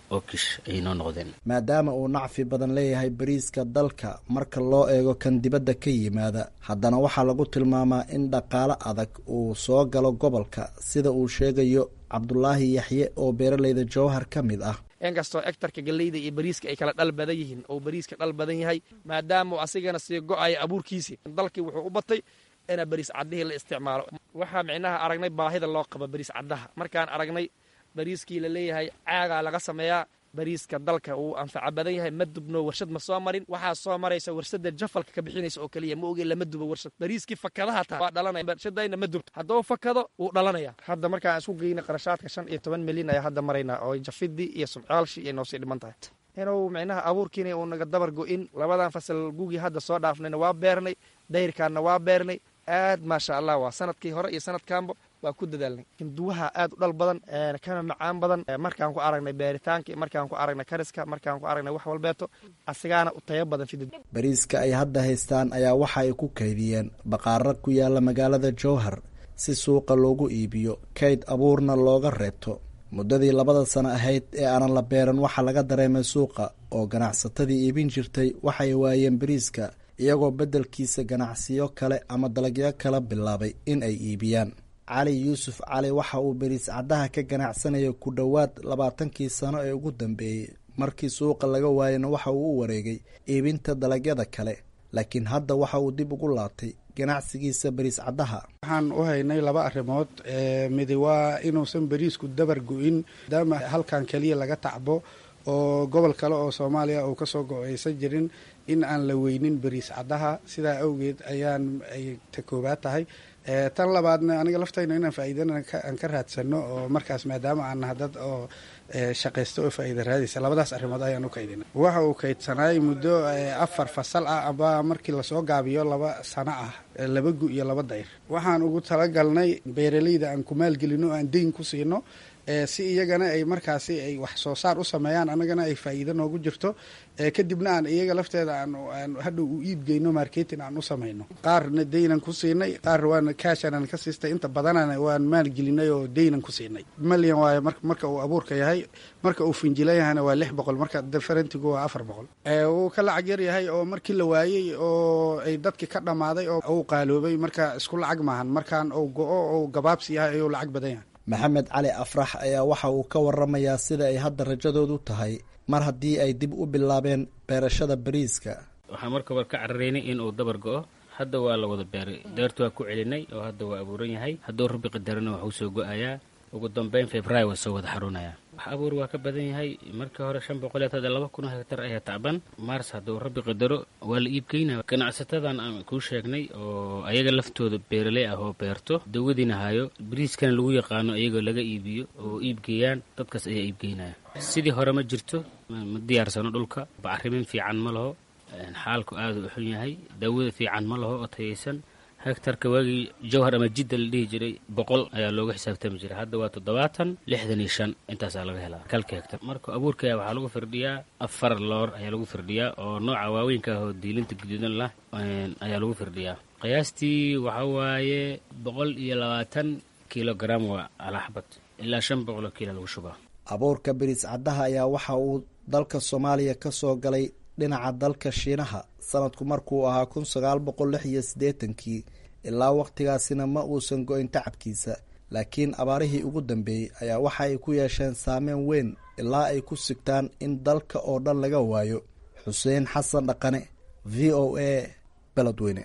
Speaker 12: oo kish ayay noo noqdeen
Speaker 11: maadaama uu nacfi badan leeyahay bariiska dalka marka loo eego kan dibadda ka yimaada haddana waxaa lagu tilmaamaa in dhaqaale adag uu soo galo gobolka sida uu sheegayo cabdulaahi yaxye oo beeraleyda jowhar ka mid ah
Speaker 13: inkastoo egtarka galleyda iyo bariiska ay kala dhal badan yihiin oo bariiska dhal badan yahay maadaama asigana sii go-aya abuurkiisii dalkii wuxuu u batay ina bariis caddihii la isticmaalo waxaa micnaha aragnay baahida loo qabo bariis caddaha markaan aragnay bariiskii la leeyahay caagaa laga sameeyaa bariiska dalka uu anfaca badan yahay ma dubno warshad ma soo marin waxaa soo maraysa warshada jafalka ka bixinaysa oo keliya ma oge lama dubo warshad bariiskii fakadaha taa waa dhalanaya warshadayna ma dubto hadduu fakado wuu dhalanaya hadda markaan isku geyna qarashaadka shan iyo toban milyan ayaa hadda maraynaa oo jafidii iyo sumcaalshii ay noosii dhiman tahay inuu micnaha abuurkiina uu naga dabar go-in labadan fasal gugii hadda soo dhaafnayna waa beernay dayrkaanna waa beernay aad maasha allah waa sanadkii hore iyo sanadkaanba waa ku dadaalnay hinduwaha aad u dhal badan kana macaan badan markaan ku aragnay beeritaanka markaan ku aragnay kariska markaan ku aragnay wax walbeeto asigaana u tayo badan fidid
Speaker 11: bariiska ay hadda haystaan ayaa waxa ay ku kaydiyeen baqaaro ku yaala magaalada jowhar si suuqa loogu iibiyo kayd abuurna looga reebto muddadii labada sano ahayd ee aanan la beeran waxaa laga dareemay suuqa oo ganacsatadii iibin jirtay waxay waayeen bariiska iyagoo beddelkiisa ganacsiyo kale ama dalagyo kala bilaabay in ay iibiyaan cali yuusuf cali waxa uu beriis caddaha ka ganacsanaya ku dhowaad labaatankii sano ee ugu dambeeyey markii suuqa laga waayana waxa uu u wareegay iibinta dalagyada kale laakiin hadda waxa uu dib ugu laabtay ganacsigiisa beriis caddaha
Speaker 14: waxaan u haynay laba arrimood midi waa inuusan beriisku dabar go-in maadaama halkan keliya laga tacbo oo gobol kale oo soomaaliya uu kasoo go-aysan jirin in aan la weynin beriis caddaha sidaa awgeed ayaan ay ta koobaad tahay tan labaadna aniga laftayna inaan faa'iidana aan ka raadsano oo markaas maadaama aan naha dad oo shaqaysta oo faa'iida raadaysa labadaas arrimood ayaan u kaydina waxa uu kaydsanaay muddo afar fasal ah aba markii lasoo gaabiyo laba sano ah laba gu iyo laba dayr waxaan ugu talagalnay beeraleyda aan ku maalgelino aan deyn ku siino si iyagana ay markaasi ay wax soo saar u sameeyaan annagana ay faa'iido noogu jirto kadibna aan iyaga lafteeda aan hadhow u iibgeyno marketing aan u samayno qaarna deynan ku siinay qaar waan kaashanan ka siistay inta badanana waan maalgelinay oo deynan ku siinay malyan waayo marka uu abuurka yahay marka uu finjila yahayna waa lix boqol marka differentigu waa afar boqol wuu ka lacag yar yahay oo markii la waayey oo ay dadki ka dhammaaday oo uu qaaloobay marka isku lacag maahan markaan uu go-o ou gabaabsi yahay ayuu lacag badan yahay
Speaker 11: maxamed cali afrax ayaa waxa uu ka waramayaa sida ay hadda rajadoodu tahay mar haddii ay dib u bilaabeen beerashada bariiska
Speaker 12: waxaan marka hore ka cararaynay in uu dabar go-o hadda waa la wada beeray deertu waa ku celinay oo hadda waa abuuran yahay hadduu rabbi qadarana waxuu soo go-ayaa ugu dambeyn februaary waa soo wada xaruunaya wax abuur waa ka badan yahay markii hore shan boqol hadda laba kun oo hektar ayaa tacban mars hadduu rabbi qadaro waa la iibgeynaya ganacsatadan aan kuu sheegnay oo ayaga laftooda beeraley ah oo beerto dawadiina hayo bariiskana lagu yaqaano iyagoo laga iibiyo oo iibgeeyaan dadkaas ayaa iibgeynaya sidii hore ma jirto ma diyaarsano dhulka bacrimin fiican ma laho xaalku aada u xun yahay daawada fiican ma laho oo tayaysan hektarka waagii jawhar ama jidda la dhihi jiray boqol ayaa looga xisaabtami jiray hadda waa toddobaatan lixdan iyo shan intaasaa laga helaa kalka hektar marka abuurka waxaa lagu firdhiyaa afar loor ayaa lagu firdhiyaa oo nooca waaweynka ah oo diilinta guduudan lah ayaa lagu firdhiyaa qiyaastii waxa waaye boqol iyo labaatan kilogram waa alaxbad ilaa shan boqoloo kiilo lagu shubaa
Speaker 11: abuurka beriis caddaha ayaa waxa uu dalka soomaaliya ka soo galay dhinaca dalka shiinaha sanadku markuu ahaa kun sagaal boqol lix iyo siddeetankii ilaa wakhtigaasina ma uusan go-in tacabkiisa laakiin abaarihii ugu dambeeyey ayaa waxa ay ku yeesheen saameyn weyn ilaa ay ku sigtaan in dalka oo dhan laga waayo xuseen xasan dhaqane v o a beledweyne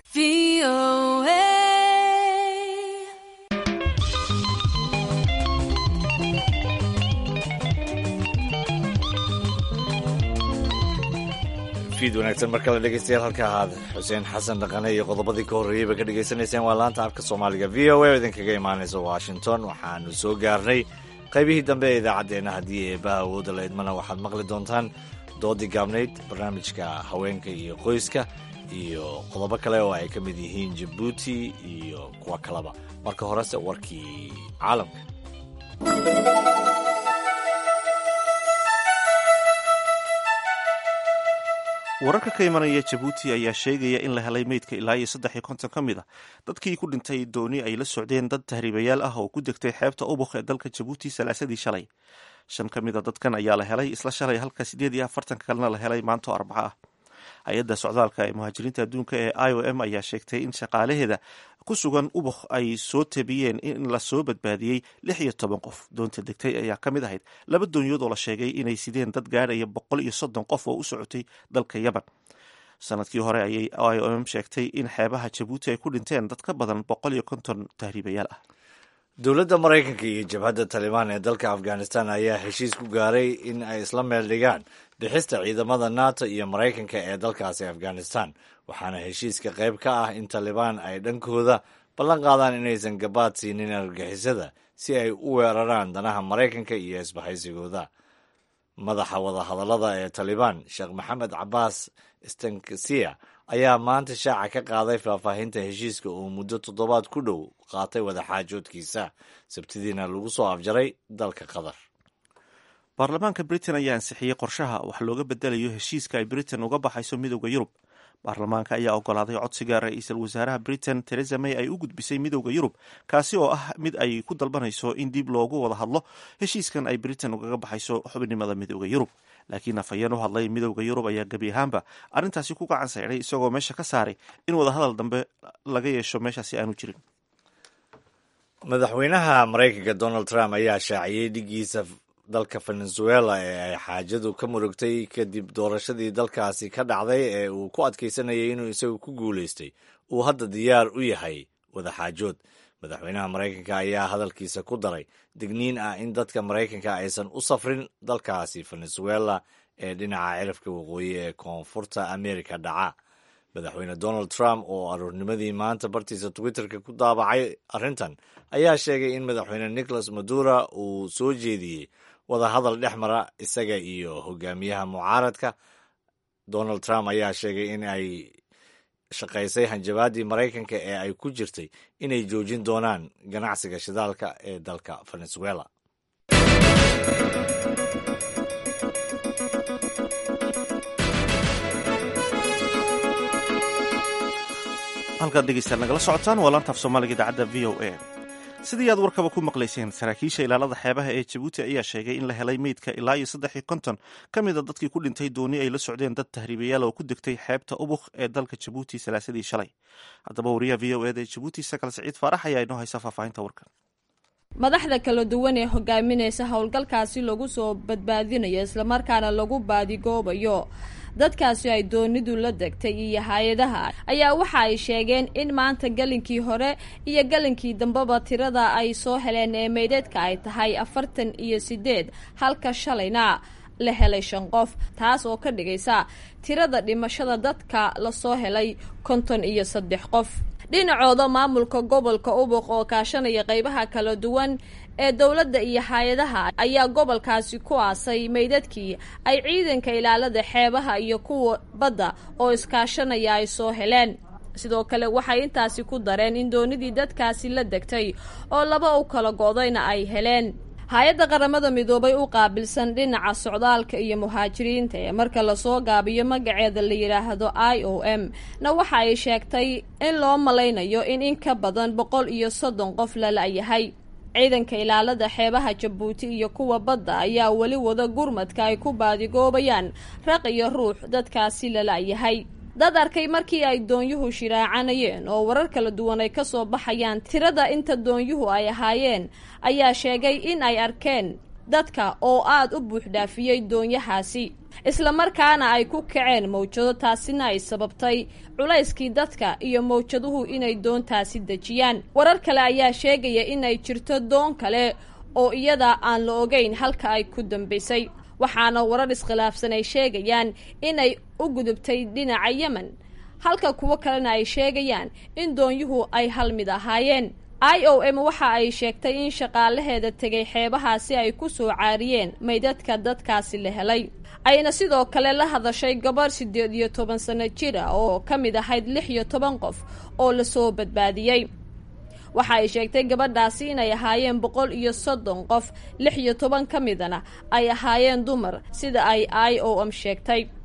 Speaker 2: fiid wanaagsan mar kale dhegeystayaal halka ahaad xuseen xasan dhaqane iyo qodobadii ka horreeyey ba ka dhegaysanayseen waa laanta afka soomaaliga v o a oo idinkaga imaanaysa washington waxaanu soo gaarnay qaybihii dambe ee idaacaddeenna haddii eebaha awoodda la idmana waxaad maqli doontaan doodii gaabnayd barnaamijka haweenka iyo qoyska iyo qodobo kale oo ay ka mid yihiin jabuuti iyo kuwa kaleba marka horese warkii caalamka
Speaker 1: wararka ka imanaya jabuuti ayaa sheegaya in la helay meydka ilaa iyo saddex iyo konton ka mid a dadkii ku dhintay dooni ay la socdeen dad tahriibayaal ah oo ku degtay xeebta ubuk ee dalka jabuuti salaasadii shalay shan ka mid a dadkan ayaa la helay isla shalay halka siddeed iyo afartanka kalena la helay maanto arbaco ah hay-adda socdaalka ee muhaajiriinta adduunka ee i o m ayaa sheegtay in shaqaalaheeda ku sugan ubuk ay soo tabiyeen in lasoo badbaadiyey lix iyo toban qof doonta degtay ayaa ka mid ahayd laba doonyood oo la sheegay inay sideen dad gaadhaya boqol iyo soddon qof oo u socotay dalka yaman sanadkii hore ayay i o m sheegtay in xeebaha jabuuti ay ku dhinteen dad ka badan boqol iyo konton tahriibayaal ah
Speaker 2: dowladda maraykanka iyo jabhadda talibaan ee dalka afghanistan ayaa heshiis ku gaaray in ay isla meel dhigaan bixista ciidamada nato iyo maraykanka ee dalkaasi afghanistan waxaana heshiiska qayb ka ah in talibaan ay dhankooda ballan qaadaan inaysan gabaad siinin argagixisada si ay u weeraraan danaha maraykanka iyo isbahaysigooda madaxa wadahadallada ee talibaan sheekh maxamed cabaas stankasiya ayaa maanta shaaca ka qaaday faahfaahinta heshiiska oo muddo toddobaad ku dhow qaatay wadaxaajoodkiisa sabtidiina lagu soo afjaray dalka qatar
Speaker 1: baarlamaanka britain ayaa ansixiyey qorshaha wax looga bedelayo heshiiska ay britain uga baxayso midowda yurub baarlamaanka ayaa ogolaaday codsiga ra-iisul wasaaraha britain teresa may ay u gudbisay midowda yurub kaasi oo ah mid ay ku dalbanayso in dib loogu wada hadlo heshiiskan ay britain ugaga baxayso xubinimada midowda yurub laakiin afhayeen u hadlay midowda yurub ayaa gebi ahaanba arrintaasi ku gacan sayday isagoo meesha ka saaray in wadahadal dambe laga yeesho meeshaasi aanu jirin
Speaker 2: madaxweynaha maraykanka donald trump ayaa shaaciyey dhigiisa dalka venezuela ee ay xaajadu ka murugtay kadib doorashadii dalkaasi ka dhacday ee uu ku adkaysanayay inuu isagu ku guulaystay uu hadda diyaar u yahay wadaxaajood madaxweynaha maraykanka ayaa hadalkiisa ku daray digniin ah in dadka maraykanka aysan u safrin dalkaasi venezuela ee dhinaca cirafka waqooyi ee koonfurta amerika dhaca madaxweyne donald trump oo aroornimadii maanta bartiisa twitterka ku daabacay arrintan ayaa sheegay in madaxweyne nicholas madura uu soo jeediyey wadahadal dhex mara isaga iyo hogaamiyaha mucaaradka donald trump ayaa sheegay in ay shaqaysay hanjabaadii maraykanka ee ay ku jirtay inay joojin doonaan ganacsiga shidaalka ee dalka venezuela
Speaker 1: halkaad dhegeystaad nagala socotaan waa laantaaf soomaaliga idaacadda v o a sidii aad warkaba ku maqlayseen saraakiisha ilaalada xeebaha ee jabuuti ayaa sheegay in la helay meydka ilaa iyo saddex iyo konton ka mid a dadkii ku dhintay dooni ay la socdeen dad tahriibayaal oo ku degtay xeebta ubuk ee dalka jabuuti salaasadii shalay haddaba wariyaha v o eda ee jabuuti sakal saciid faarax ayaa inoo haysa faahfaahinta warkan
Speaker 15: madaxda kala duwan ee hogaaminaysa howlgalkaasi lagu soo badbaadinayo islamarkaana lagu baadigoobayo dadkaasi ay doonidu la degtay iyo hay-adaha ayaa waxa ay sheegeen in maanta galinkii hore iyo galinkii dambeba tirada ay soo heleen ee meydheedka ay tahay afartan iyo sideed halka shalayna la helay shan qof taas oo ka dhigaysa tirada dhimashada dadka lasoo helay konton iyo saddex qof dhinacooda maamulka gobolka ubuq oo kaashanaya qeybaha kala duwan ee dowladda iyo hay-adaha ayaa gobolkaasi ku aasay meydadkii ay ciidanka ilaalada xeebaha iyo kuwa badda oo iskaashanaya ay soo heleen sidoo kale waxay intaasi ku dareen in doonidii dadkaasi la degtay oo laba u kala go-dayna ay heleen hay-adda qaramada midoobay u qaabilsan dhinaca socdaalka iyo muhaajiriinta ee marka lasoo gaabiyo magaceeda la yidhaahdo i o m na waxa ay sheegtay in loo malaynayo in in ka badan boqol iyo soddon qof la la-yahay ciidanka ilaalada xeebaha jabuuti iyo kuwa badda ayaa weli wada gurmadka ay ku baadigoobayaan raq iyo ruux dadkaasi la la-yahay dad arkay markii ay doonyuhu shiraacanayeen oo warar kala duwan ay kasoo baxayaan tirada inta doonyuhu ay ahaayeen ayaa sheegay in ay arkeen dadka oo aada u buuxdhaafiyey doonyahaasi islamarkaana ay ku kaceen mawjado taasina ay sababtay culayskii dadka iyo mawjaduhu inay doontaasi dejiyaan warar kale ayaa sheegaya inay jirto doon kale oo iyada aan la ogeyn halka ay ku dambaysay waxaana warar iskhilaafsan ay sheegayaan inay u gudubtay dhinaca yemen halka kuwo kalena ay sheegayaan in doonyuhu ay hal mid ahaayeen i o m waxa ay sheegtay in shaqaalaheeda tegay xeebahaasi ay ku soo caariyeen maydadka dadkaasi la helay ayna sidoo kale la hadashay gabarh siddeed iyo toban sano jir ah oo ka mid ahayd lix iyo toban qof oo lasoo badbaadiyey waxa ay sheegtay gabadhaasi inay ahaayeen boqol iyo soddon qof lix iyo toban ka midana ay ahaayeen dumar sida ay i o m sheegtay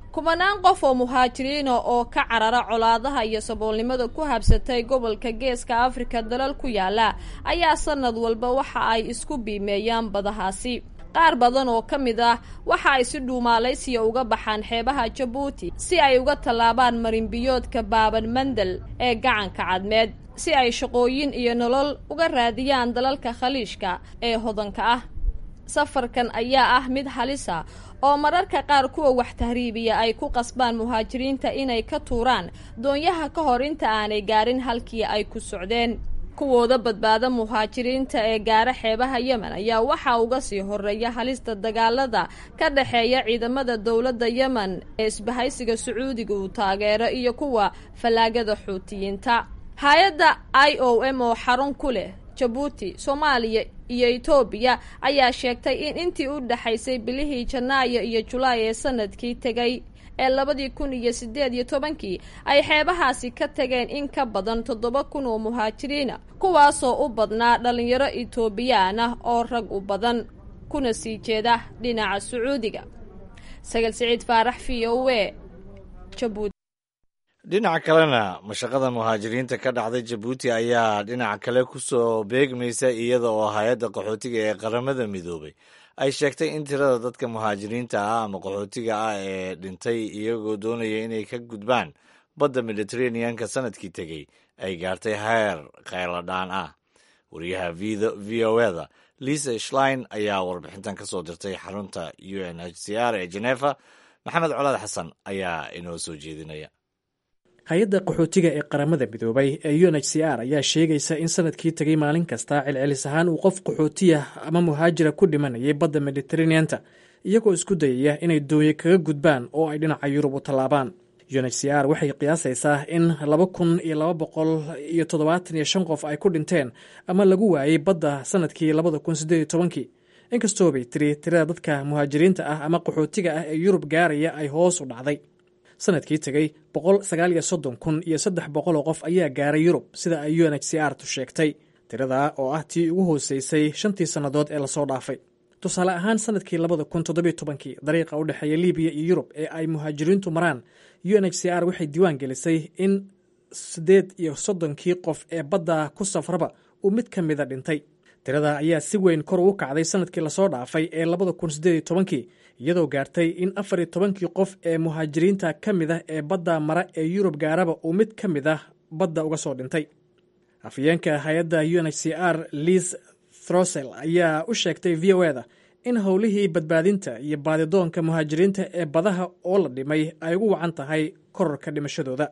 Speaker 15: kumanaan qof oo muhaajiriina oo ka carara colaadaha iyo saboolnimada ku habsatay gobolka geeska afrika dalal ku yaala ayaa sanad walba waxa ay isku biimeeyaan badahaasi qaar badan oo ka mid ah waxa ay si dhuumaalaysiya uga baxaan xeebaha jabuuti si ay uga tallaabaan marinbiyoodka baaban mandel ee gacanka cadmeed si ay shaqooyin iyo nolol uga raadiyaan dalalka khaliishka ee hodanka ah safarkan ayaa ah mid halisa oo mararka qaar kuwa wax tahriibiya ay ku qasbaan muhaajiriinta inay ka tuuraan doonyaha ka hor inta aanay gaarin halkii ay ku socdeen kuwooda badbaada muhaajiriinta ee gaara xeebaha yemen ayaa waxaa uga sii horeeya halista dagaalada ka dhexeeya ciidamada dowladda yemen ee isbahaysiga sacuudiga uu taageero iyo kuwa fallaagada xuutiyiinta hay-adda i o m oo xarun ku leh jabuuti soomaaliya iyo etoobiya ayaa sheegtay in intii u dhexaysay bilihii janaayo iyo julaay ee sanadkii tegay ee labadii kun iyo siddeed iyo tobankii ay xeebahaasi ka tageen in ka badan toddoba kun oo muhaajiriina kuwaasoo u badnaa dhallinyaro etoobiyaan ah oo rag u badan kuna sii jeeda dhinaca sacuudiga sagal siciid faarax v o e jabuuti
Speaker 2: dhinaca kalena mashaqada muhaajiriinta ka dhacday jabuuti ayaa dhinaca kale ku soo beegmaysa iyada oo hay-adda qaxootiga ee qaramada midoobay ay sheegtay in tirada dadka muhaajiriinta ah ama qaxootiga ah ee dhintay iyagoo doonaya inay ka gudbaan badda mediteraneanka sanadkii tegey ay gaartay heer kheyladhaan ah wariyaha v o eda lisa shlein ayaa warbixintan ka soo dirtay xarunta u n h c r ee genefa maxamed colaad xasan ayaa inoo soo jeedinaya
Speaker 16: hay-adda qaxootiga ee qaramada midoobay ee u n h c r ayaa sheegaysa in sanadkii tegay maalin kasta celcelis ahaan uu qof qaxootiya ama muhaajira ku dhimanayay badda mediteraneanta iyagoo isku dayaya inay doonye kaga gudbaan oo ay dhinaca yurub u tallaabaan u n h c r waxay qiyaasaysaa in laba kun iyo laba boqol iyo toddobaatan iyo shan qof ay ku dhinteen ama lagu waayey badda sanadkii labada kun siddeed iyo tobankii inkastoo bay tiri tirada dadka muhaajiriinta ah ama qaxootiga ah ee yurub gaaraya ay hoos u dhacday sanadkii tegey boqol sagaal iyo soddon kun iyo saddex boqol oo qof ayaa gaaray yurub sida ay u n h c r tu sheegtay tirada oo ah tii ugu hooseysay shantii sannadood ee lasoo dhaafay tusaale ahaan sanadkii labada kun toddobiyo tobankii dariiqa u dhexeeya libiya iyo yurub ee ay muhaajiriintu maraan u n h c r waxay diiwaan gelisay in siddeed iyo soddonkii qof ee badda ku safraba uu mid ka mida dhintay tirada ayaa si weyn kor ugu kacday sanadkii lasoo dhaafay ee labada kun siddeed iyo tobankii iyadoo gaartay in afar iyo tobankii qof ee muhaajiriinta ka mid ah ee badda mara ee yurub gaaraba uu mid ka mid ah badda uga soo dhintay afyeenka hay-adda u n h c r liis throsel ayaa u sheegtay v o eda in howlihii badbaadinta iyo baadidoonka muhaajiriinta ee badaha oo la dhimay ay ugu wacan tahay kororka dhimashadooda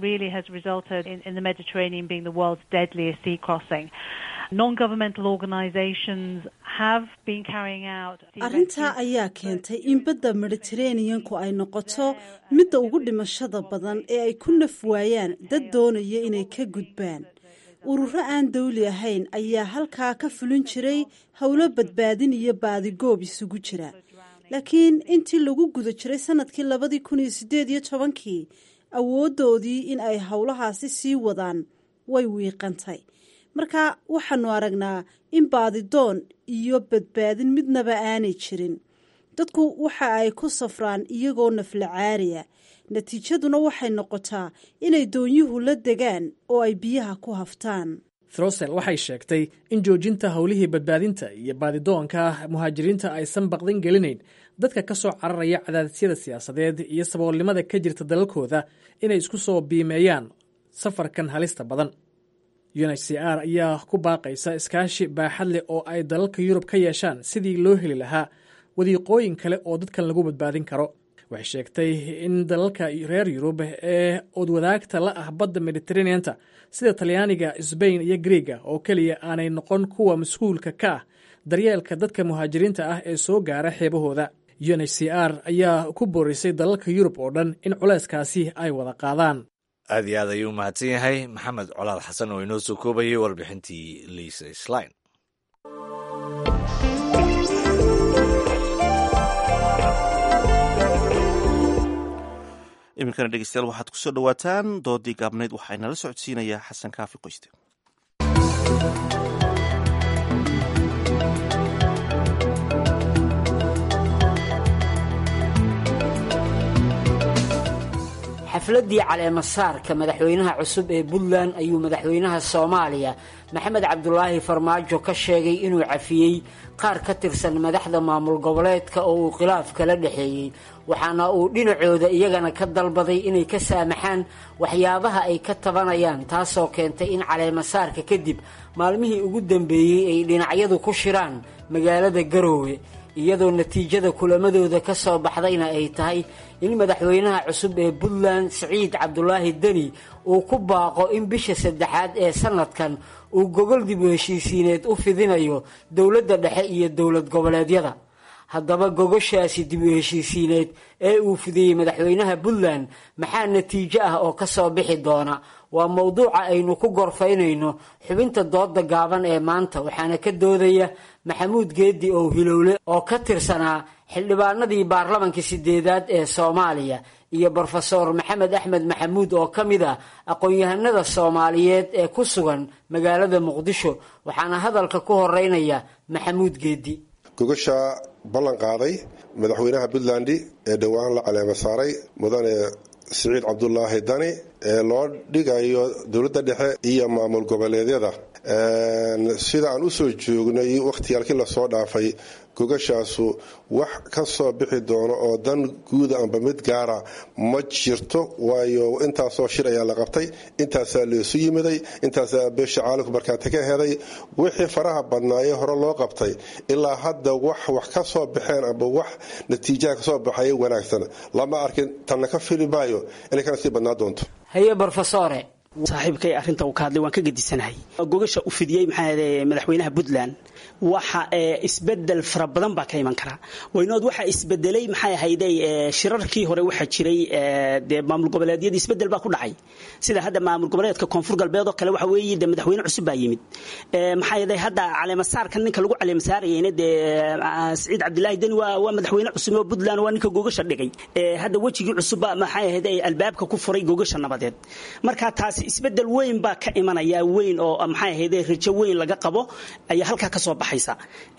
Speaker 9: arrintaa ayaa keentay in badda mediteraneanku ay noqoto midda ugu dhimashada badan ee ay ku naf waayaan dad doonaya inay ka gudbaan ururo aan dawli ahayn ayaa halkaa ka fulin jiray howlo badbaadin iyo baadigoob isugu jira laakiin intii lagu guda jiray sanadkii labadii kun iyo siddeed iyo tobankii awooddoodii in ay howlahaasi sii wadaan way wiiqantay marka waxaanu aragnaa in baadidoon iyo badbaadin midnaba aanay jirin dadku waxa ay ku safraan iyagoo nafla caariya natiijaduna waxay noqotaa inay doonyuhu la degaan oo ay biyaha ku haftaan
Speaker 16: throsel waxay sheegtay in joojinta howlihii badbaadinta iyo baadidoonka muhaajiriinta aysan baqdin gelinayn dadka ka soo cararaya cadaadisyada siyaasadeed iyo saboolnimada ka jirta dalalkooda inay isku soo biimeeyaan safarkan halista badan u n h c r ayaa ku baaqaysa iskaashi baaxad leh oo ay dalalka yurub ka yeeshaan sidii loo heli lahaa wadiiqooyin kale oo dadkan lagu badbaadin karo waxay sheegtay in dalalka reer yurub ee odwadaagta la ah badda mediteraneanta sida talyaaniga sbain iyo griega oo keliya aanay noqon kuwa mas-uulka ka ah daryeelka dadka muhaajiriinta ah ee soo gaara xeebahooda u n h c r ayaa ku boorisay dalalka yurub oo dhan in culayskaasi ay wada qaadaan
Speaker 2: aad iyo aad ayuu u mahadsan yahay maxamed colaad xasan oo inoo soo koobayay warbixintii liisa slin
Speaker 1: iminkana dhegeystayaal waxaad ku soo dhowaataan doodii gaabnayd waxaa inala socodsiinayaa xasan kaafi qoyste
Speaker 17: xafladdii caleemasaarka madaxweynaha cusub ee puntland ayuu madaxweynaha soomaaliya maxamed cabdulaahi farmaajo ka sheegay inuu cafiyey qaar ka tirsan madaxda maamul goboleedka oo uu khilaaf kala dhexeeyey waxaana uu dhinacooda iyagana ka dalbaday inay ka saamaxaan waxyaabaha ay ka tabanayaan taasoo keentay in caleemasaarka kadib maalmihii ugu dambeeyey ay dhinacyadu ku shiraan magaalada garoowe iyadoo natiijada kulamadooda ka soo baxdayna ay tahay in madaxweynaha cusub ee puntland siciid cabdulaahi deni uu ku baaqo in bisha saddexaad ee sanadkan uu gogol dib u heshiisiineed u fidinayo dowladda dhexe iyo dowlad goboleedyada haddaba gogoshaasi dib u heshiisiineed ee uu fidiyey madaxweynaha puntland maxaa natiijo ah oo ka soo bixi doona waa mowduuca aynu ku gorfaynayno xubinta dooda gaaban ee maanta waxaana ka doodaya maxamuud geedi ow hilowle oo ka tirsanaa xildhibaanadii baarlamankii sideedaad ee soomaaliya iyo brofeor maxamed axmed maxamuud oo ka mid ah aqoon-yahanada soomaaliyeed ee ku sugan magaalada muqdisho waxaana hadalka ku horeynaya maxamuud geedi
Speaker 18: gogasha ballan qaaday madaxweynaha puntland ee dhowaan la caleema saaray mudane siciid cabdulaahi dani ee loo dhigayo dowladda dhexe iyo maamul goboleedyada sida aan usoo joognay wakhtiyaalkii lasoo dhaafay gogashaasu wax ka soo bixi doono oo dan guuda amba mid gaara ma jirto waayo intaasoo shir ayaa la qabtay intaasaa laysu yimiday intaasaa beesha caalamku markaati ka heday wixii faraha badnaayee hore loo qabtay ilaa hadda wax wax ka soo baxeen amba wax natiijaha kasoo baxay wanaagsan lama arkin tanna ka fili maayo inay kana sii badnaa doonto
Speaker 17: haye brofesore
Speaker 19: saaxiibkay arrinta uu ka hadlay waan ka gedisanahay gogasha u fidiyey maxaa madaxweynaha puntland waxa isbedel fara badan baa ka iman karaa waynood waxa isbedelay maxay ahayde shirarkii hore waxaa jiray dee maamul goboleedyadii isbedel baa ku dhacay sida hadda maamul goboleedka koonfur galbeed oo kale waxa weeye de madaxweyne cusub baa yimid maxaa yeelay hadda caleemasaarka ninka lagu caleemasaarayeyna dee siciid cabdilaahi deni waa waa madaxweyne cusub oo puntland waa ninka gogasha dhigay hadda wejigii cusubba maxay ahayde albaabka ku furay gogasha nabadeed marka taasi isbedel weyn baa ka imanaya weyn oo maxay ahayde rajo weyn laga qabo ayaa halkaa ka soo baxaysa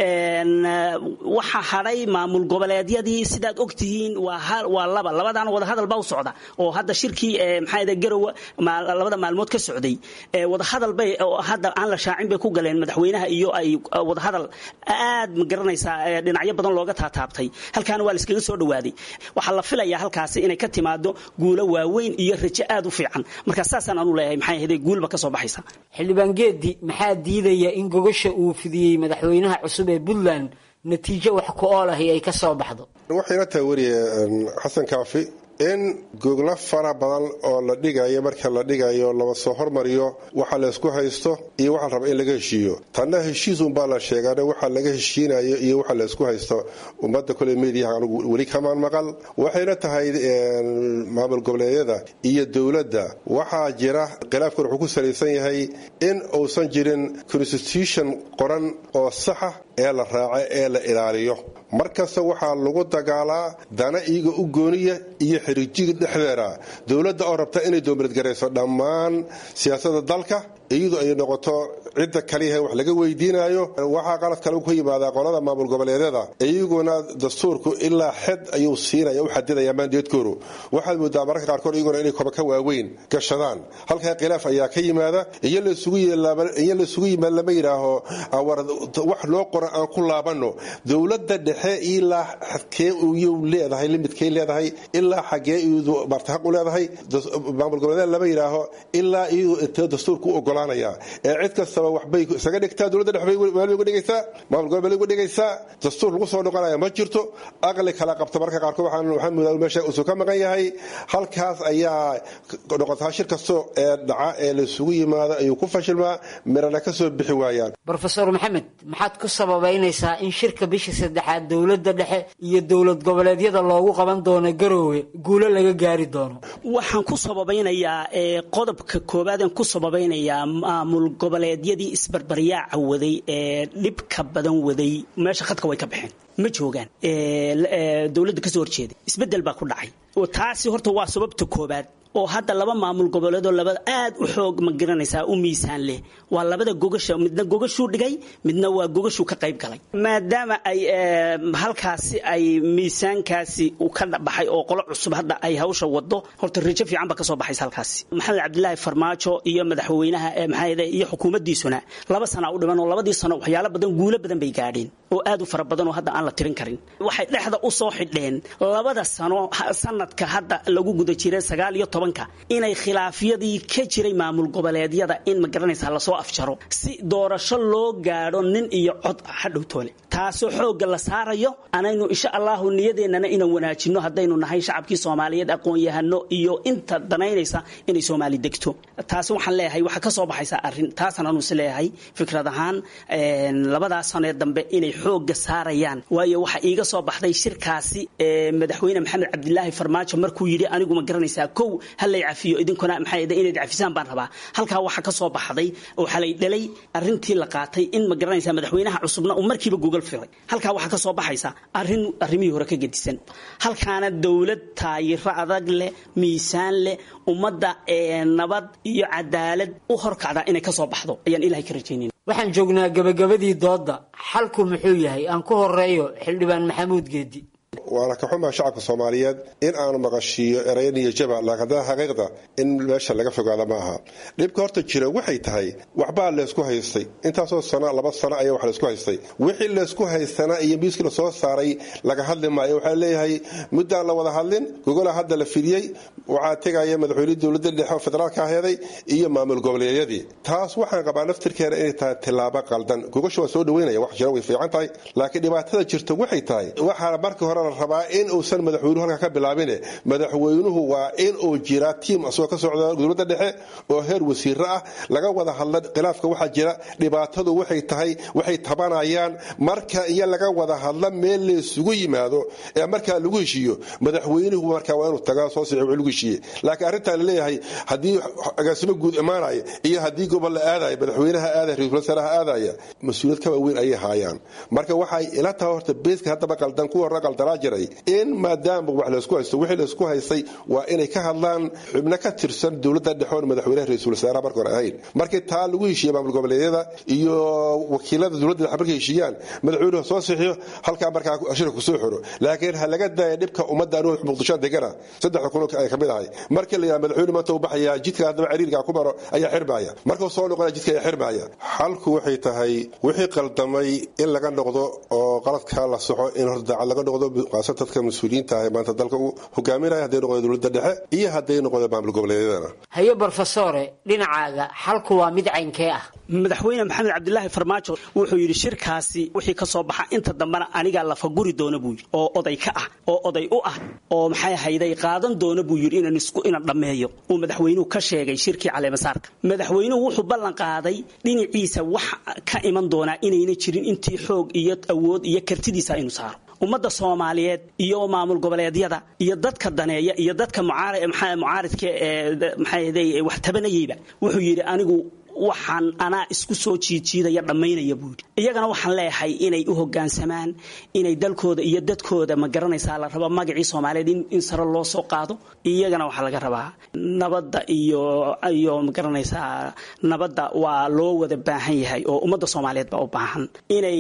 Speaker 19: waxaa hadhay maamul goboleedyadii sidaad ogtihiin waa laba labadaana wadahadal baa u socda oo hadda shirkii maxaa garowa labada maalmood ka socday wadahadal bay hadda aan la shaacin bay ku galeen madaxweynaha iyo ay wadahadal aad ma garanaysaa dhinacyo badan looga taataabtay halkaana waa la iskaga soo dhawaaday waxaa la filayaa halkaasi inay ka timaado guulo waaweyn iyo rajo aad u fiican marka saasaan anu leeyahay maxay ahayd guulba ka soo baxaysa
Speaker 17: xildhibaan geedi maxaa diidaya in gogasha uu fidiyey madaxweynaha cusub ee puntland natiijo wax ku ool ahi ay ka soo baxdo
Speaker 18: waxayna tahay weriye xasan kaafi in goglo fara badan oo la dhigayo marka la dhigayo lama soo hormariyo waxa laysku haysto iyo waxa la raba in laga heshiiyo tanna heshiisunbaa la sheegaana waxa laga heshiinayo iyo waxa laysku haysto ummadda kole mediyaha anugu weli kamaan maqal waxayna tahay maamul goboleedyada iyo dowladda waxaa jira khilaafkan wuxuu ku salaysan yahay in uusan jirin constitution qoran oo saxa ee la raaco ee la ilaaliyo markasta waxaa lagu dagaalaa dana iyaga u gooniya iyo xirijiga dhexdeeda dowladda oo rabta inay doomiladgarayso dhammaan siyaasada dalka iyadu ay noqoto cidda kaliyaha wax laga weydiinayo waxaa qalad kale ku yimaadaa qolada maamul goboleedyada iyaguna dastuurku ilaa xed ayuu siinaya u xadidaya maandeedkoodu waxaad moodaa mararka qaarkood iyaguna inay koba ka waaweyn gashadaan halkaa khilaaf ayaa ka yimaada iyo laysugu yimaad lama yidhaaho wax loo qora aan ku laabano dowladda dhexe ilaa xadkee iyuu leedahay limidkay leedahay ilaa xagee iyadu martahaq u leedahay maamul goboleedyada lama yidhaaho ilaa iyadu intee dastuurku u ogolaanaya ee cid kastaba waxbay isaga dhigtaa dowladda dhexe bay uga dhigaysaa maamul gobol bay uga dhigaysaa dastuur lagu soo noqonaya ma jirto aqli kala qabta marka qaarkood waxaan waxaan moodaa meesha usuu ka maqan yahay halkaas ayaa noqotaa shir kasto ee dhaca ee laysugu yimaado ayuu ku fashilmaa mirana ka soo bixi waayaan
Speaker 17: brofesor maxamed maxaad ku sababaynaysaa in shirka bisha saddexaad dowladda dhexe iyo dowlad goboleedyada loogu qaban doono garoowe guulo laga gaari doono
Speaker 19: waxaan ku sababaynayaa qodobka koowaadaan ku sababaynayaa maamul goboleedyadii isbarbaryaaca waday ee dhibka badan waday meesha khadka way ka baxeen ma joogaan dowladda kasoo horjeeda isbedel baa ku dhacay taasi horta waa sababta koobaad oo hadda laba maamul goboleedoo labada aad u xoog ma garanaysaa u miisaan leh waa labada gogasha midna gogashuu dhigay midna waa gogashuu ka qayb galay maadaama ay halkaasi ay miisaankaasi u ka baxay oo qolo cusub hadda ay hawsha wado horta rajo fiican ba kasoo baxaysa halkaasi maxamed cabdilaahi farmaajo iyo madaxweynaha maxaa iyo xukuumaddiisuna laba sana u dhiman oo labadii sano waxyaalo badan guulo badan bay gaadheen oo aad u fara badan oo hadda aan la tirin karin waxay dhexda u soo xidheen labada sano sanadka hadda lagu guda jiray sagaal iyo tobanka inay khilaafyadii ka jiray maamul goboleedyada in ma garanaysaa lasoo afjaro si doorasho loo gaadho nin iyo cod hadhowtoole taasoo xoogga la saarayo anaynu insha allahu niyadeennana inaan wanaajino haddaynu nahay shacabkii soomaaliyeed aqoon-yahano iyo inta danaynaysa inay soomaali degto taasi waxaan leeyahay waxaa ka soo baxaysa arrin taasaan anuus leeyahay fikrad ahaan labadaas sanee dambe inay xoogga saarayaan waayo waxa iiga soo baxday shirkaasi madaxweyne maxamed cabdilaahi farmaajo markuu yidhi anigu ma garanaysaa kow halay cafiyo idinkuna maxaa inayd cafisaan baan rabaa halkaa waxa ka soo baxday oo xalay dhalay arrintii la qaatay in ma garanaysaa madaxweynaha cusubna uu markiiba gogol firay halkaa waxaa ka soo baxaysa arrin arrimihii hore ka gedisan halkaana dowlad taayiro adag leh miisaan leh ummadda nabad iyo cadaalad u horkacda inay ka soo baxdo ayaan ilahay ka rajaynayn
Speaker 17: waxaan joognaa gabagabadii doodda xalku muxuu yahay aan ku horeeyo xildhibaan maxamuud geedi
Speaker 18: waana ka xumaa shacabka soomaaliyeed in aanu maqashiiyo erayo niyajaba laakiin haddana xaqiiqda in meesha laga fogaada ma aha dhibka horta jira waxay tahay waxbaa laysku haystay intaasoo sano laba sano ayaa wax laysku haystay wixii laysku haystana iyo miiskii lasoo saaray laga hadli maayo waxaa leeyahay muddaan la wada hadlin gogola hadda la fidiyey waxaa tegaya madaxweynihii dowladda dhexe oo federaalka aheeday iyo maamul goboleedyadii taas waxaan qabaa naftirkeena inay tahay tilaabo qaldan gogasha waa soo dhaweynaya wax jira way fiican tahay laakiin dhibaatada jirta waxay tahay waxaa markii hore la rabaa in uusan madaxweynuhu halkaa ka bilaabine madaxweynuhu waa in uu jiraa tiim asagoo ka socda dowladda dhexe oo heer wasiiro ah laga wada hadla khilaafka waxaa jira dhibaatadu waxay tahay waxay tabanayaan marka iyo laga wada hadla meel laysugu yimaado ee markaa lagu heshiiyo madaxweynuhu markaa waa inuu tagaa soo sii lagu heshiiye laakiin arrintaa laleeyahay haddii agaasimo guud imaanaya iyo haddii gobol la aadaya madaxweynaha aadaya ra-isul wasaaraha aadaya mas-uuliyad ka waaweyn ayay haayaan marka waxay ila tahay horta beeska haddaba qaldan kuwa hore qaldanaa jiray in maadaama wax laysku haysto wixii laysku haystay waa inay ka hadlaan xubno ka tirsan dowladda dhexe oon madaxweynaha ra-isul wasaaraha marka hore ahayn markii taa lagu heshiiye maamul goboleedyada iyo wakiilada dowladda dhexe markay heshiiyaan madaxweynuhu soo sixiyo halkaa markaa shirka kusoo xiro laakiin ha laga daaya dhibka ummadda anugu muqdisho degana saddexda kun ay ka mid ahay markii la yidhaha madaxweyne maanta uu baxaya jidka haddaba cariirka ku maro ayaa xirmaya markuu soo noqonaya jidka ayaa xirmaya xalku waxay tahay wixii qaldamay in laga noqdo oo qaladka la soxo in horta daacad laga noqdo qaasa dadka mas-uuliyiinta ah ee maanta dalka u hogaaminaya hadday noqdo dowladda dhexe iyo hadday noqdo maamul goboleedyadana
Speaker 17: haye brofesore dhinacaaga xalku waa mid caynkee ah
Speaker 19: madaxweyne maxamed cabdilaahi farmaajo wuxuu yidhi shirkaasi wixii ka soo baxa inta dambena anigaa lafaguri doona buu yidhi oo oday ka ah oo oday u ah oo maxay hayday qaadan doona buu yidhi inaan isku ina dhammeeyo uu madaxweynuhu ka sheegay shirkii caleemasaarka madaxweynuhu wuxuu ballan qaaday dhinaciisa wax ka iman doonaa inayna jirin intii xoog iyo awood iyo kartidiisa inuu saaro ummadda soomaaliyeed iyo maamul goboleedyada iyo dadka daneeya iyo dadka mucaaridka ee maxay wax tabanayeyba wuxuu yidhi anigu waxaan anaa isku soo jiijiidaya dhammaynaya buu yidhi iyagana waxaan leeyahay inay u hoggaansamaan inay dalkooda iyo dadkooda ma garanaysaa la rabo magacii soomaaliyeed in sare loo soo qaado iyagana waxaa laga rabaa nabadda iyo iyo ma garanaysaa nabadda waa loo wada baahan yahay oo ummadda soomaaliyeed baa u baahan inay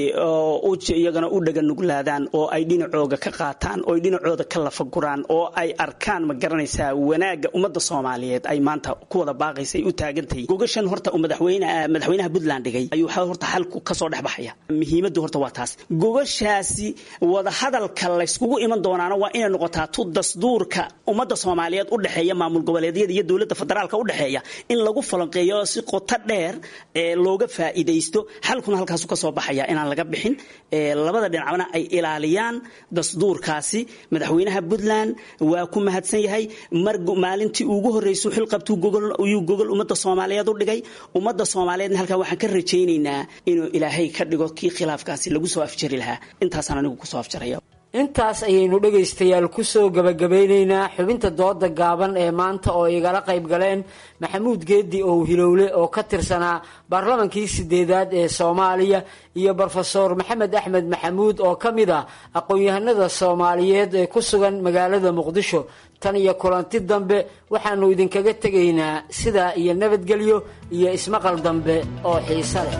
Speaker 19: iyagana u dhaganuglaadaan oo ay dhinacooga ka qaataan oo ay dhinacooda ka lafaguraan oo ay arkaan ma garanaysaa wanaagga ummadda soomaaliyeed ay maanta ku wada baaqaysa ay u taagantahay gogashan horta uu madaxweyne madaxweynaha puntland dhigay ayuu horta xalku ka soo dhex baxaya muhiimaddu horta waa taas gogashaasi wada hadalka layskugu iman doonaana waa inay noqotaa tu dasduurka ummadda soomaaliyeed u dhexeeya maamul goboleedyada iyo dowladda federaalka u dhexeeya in lagu falanqeeyo si qoto dheer ee looga faa'iidaysto xalkuna halkaasu ka soo baxaya inaan laga bixin labada dhinacna ay ilaaliyaan dasduurkaasi madaxweynaha puntland waa ku mahadsan yahay mar maalintii ugu horreysay xilqabtuu gogol gogol ummadda soomaaliyeed u dhigay ummadda soomaaliyeedna halkaa waxaan ka rajaynaynaa inuu ilaahay ka dhigo kii khilaafkaasi lagu soo afjari lahaa intaasaan anigu kusoo afjaraya
Speaker 17: intaas ayaynu dhegaystayaal kusoo gabagabeyneynaa xubinta dooda gaaban ee maanta oo igala qayb galeen maxamuud geedi ow hilowle oo ka tirsanaa baarlamankii sideedaad ee soomaaliya iyo brofeor maxamed axmed maxamuud oo ka mid ah aqoon-yahanada soomaaliyeed ee ku sugan magaalada muqdisho tan iyo kulanti dambe waxaanu idinkaga tegaynaa sidaa iyo nabadgelyo iyo ismaqal dambe oo xiise leh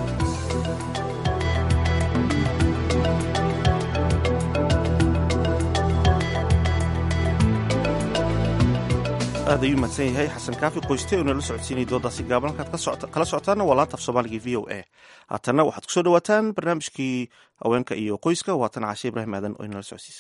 Speaker 1: aad ayuu mahadsan yahay xasan kaafi qoyste oo nala socodsiinaya doodaasi gaaban halkaad kala socotaana waa laanta af soomaaliga v o a haatanna waxaad kusoo dhawaataan barnaamijkii haweenka iyo qoyska waatan caashe ibraahim aadan oo inala socodsiisa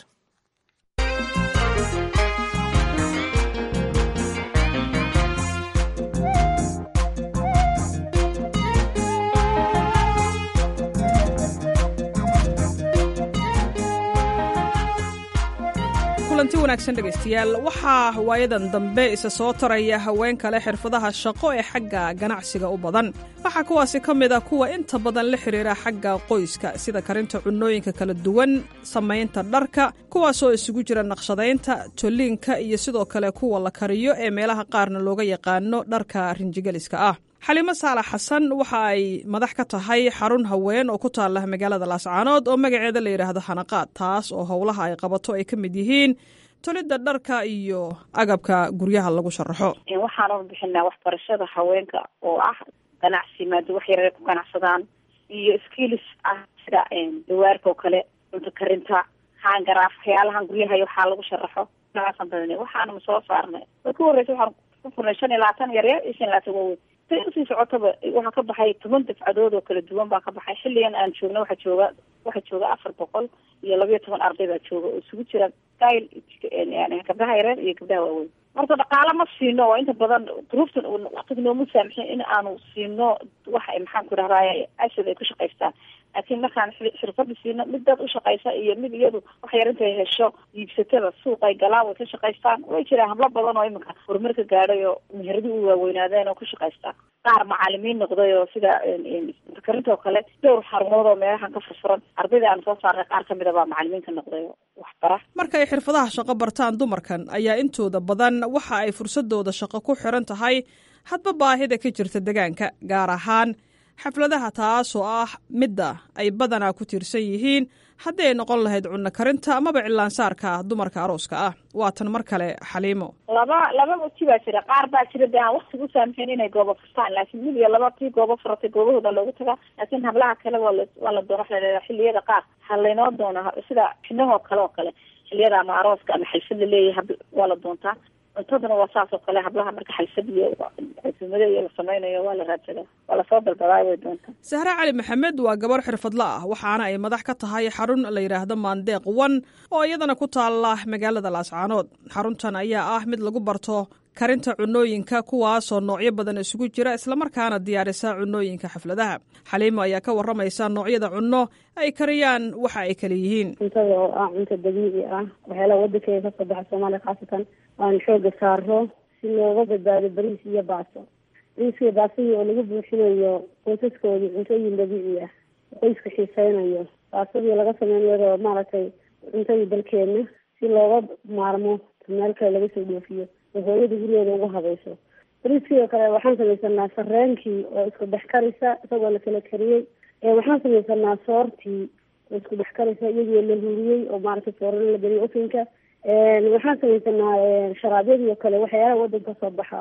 Speaker 7: kulanti wanaagsan dhegaystayaal waxaa waayadan dambe isa soo taraya haween kale xirfadaha shaqo ee xagga ganacsiga u badan waxaa kuwaasi ka mid a kuwa inta badan la xidhiira xagga qoyska sida karinta cunnooyinka kala duwan samaynta dharka kuwaasoo isugu jira naqshadaynta tolliinka iyo sidoo kale kuwa la kariyo ee meelaha qaarna looga yaqaano dharka rinjigeliska ah xalimo saalax xasan waxa ay madax ka tahay xarun haween oo ku taala magaalada laascaanood oo magaceeda la yidhaahdo xanaqaad taas oo howlaha ay qabato ay ka mid yihiin tolidda dharka iyo agabka guryaha lagu sharaxo
Speaker 20: waxaanu bixinaa waxbarashada haweenka oo ah ganacsi maada wax yaray ku ganacsadaan iyo skills ah sida dawaarka oo kale cunto karinta hangaraaf waxyaalahan guryaha waxaa lagu sharaxo noocaasaan badan waxaanu soo saarnay way ku horreysa waxaan ku furnay shan iyo labaatan yaryar iyo shan iyo labaatan waaweyn say usii socotaba waxaa ka baxay toban dafcadood oo kala duwan baa ka baxay xilligan aan joogna waxaa jooga waxaa jooga afar boqol iyo labayo toban arday baa jooga oo isugu jira gail yani gabdhaha yareer iyo gabdhaha waaweyn marka dhaqaalo ma siino oo inta badan duruuftan waktiga nooma saamixin in aanu siino waxa maxaan ku dhahdaay ashad ay ku shaqaystaan laakiin markaan xirfada siino mid dad ushaqaysa iyo mid iyadu wax yar intay hesho iibsatada suuqay galaan way ka shaqaystaan way jiraan hablo badan oo iminka horumarka gaadhay oo meheradi u waaweynaadeen oo ku shaqaystaan qaar macalimiin noqday oo sida karinta oo kale dhowr xarumood oo meelahan ka furfuran ardayda aan soo saarnay qaar kamid a baa macalimiin ka noqday oo waxbara
Speaker 7: marka ay xirfadaha shaqo bartaan dumarkan ayaa intooda badan waxa ay fursadooda shaqo ku xiran tahay hadba baahida ka jirta degaanka gaar ahaan xafladaha taasoo ah midda ay badanaa ku tiirsan yihiin haddii ay noqon lahayd cunno karinta amaba cilaansaarka dumarka arooska ah waatan mar kale xaliimo
Speaker 20: laba laba wati baa jira qaar baa jira de aan waktiga u saamixin inay goobo furtaan laakiin mid iyo laba tii goobo furatay goobahooda loogu tagaa laakiin hablaha kale waa la waa la doona waxa la xilliyada qaar ha laynoo doona sida xinahoo kale oo kale xilliyada ama arooska ama xalfad la leeyahay hab waa la doontaa cuntaduna waa saas oo kale hablaha marka xalfad iyo casuumado iyo la sameynayo waa la raadsadaa waa lasoo dalbadaa way doontaa
Speaker 7: sahre cali maxamed waa gabar xirfadla ah waxaana ay madax ka tahay xarun la yidhaahdo maandeeq one oo iyadana ku taala magaalada laascaanood xaruntan ayaa ah mid lagu barto karinta cunooyinka kuwaasoo noocyo badan isugu jira islamarkaana diyaarisa cunooyinka xafladaha xaliimo ayaa ka waramaysa noocyada cunno ay kariyaan waxa ay kala yihiin
Speaker 21: cuntada oo ah cunto dabiici ah waxyaalaha wadankeeda kasoo baxa soomaaliya khaasatan aan xooga saaro si looga badbaado bariis iyo baaso bariiskiyo baasihii oo lagu buuxinayo qoysaskoodii cuntooyin dabiici ah qoyska xiiseynayo baasadii laga sameynayo maaragtay cuntadii dalkeena si looga maarmo meel kale laga soo dhoofiyo oo hooyada gurigeeda ugu habayso bariiskii oo kale waxaan samaysanaa sareenkii oo isku dhex karisa isagoo la kala kariyey waxaan samaysanaa soortii oo isku dhex karisa iyagoo la huriyey oo maaragtay soorana la geliyay ofinka waxaan samaysanaa sharaabyadii oo kale waxyaalaha wadanka soo baxa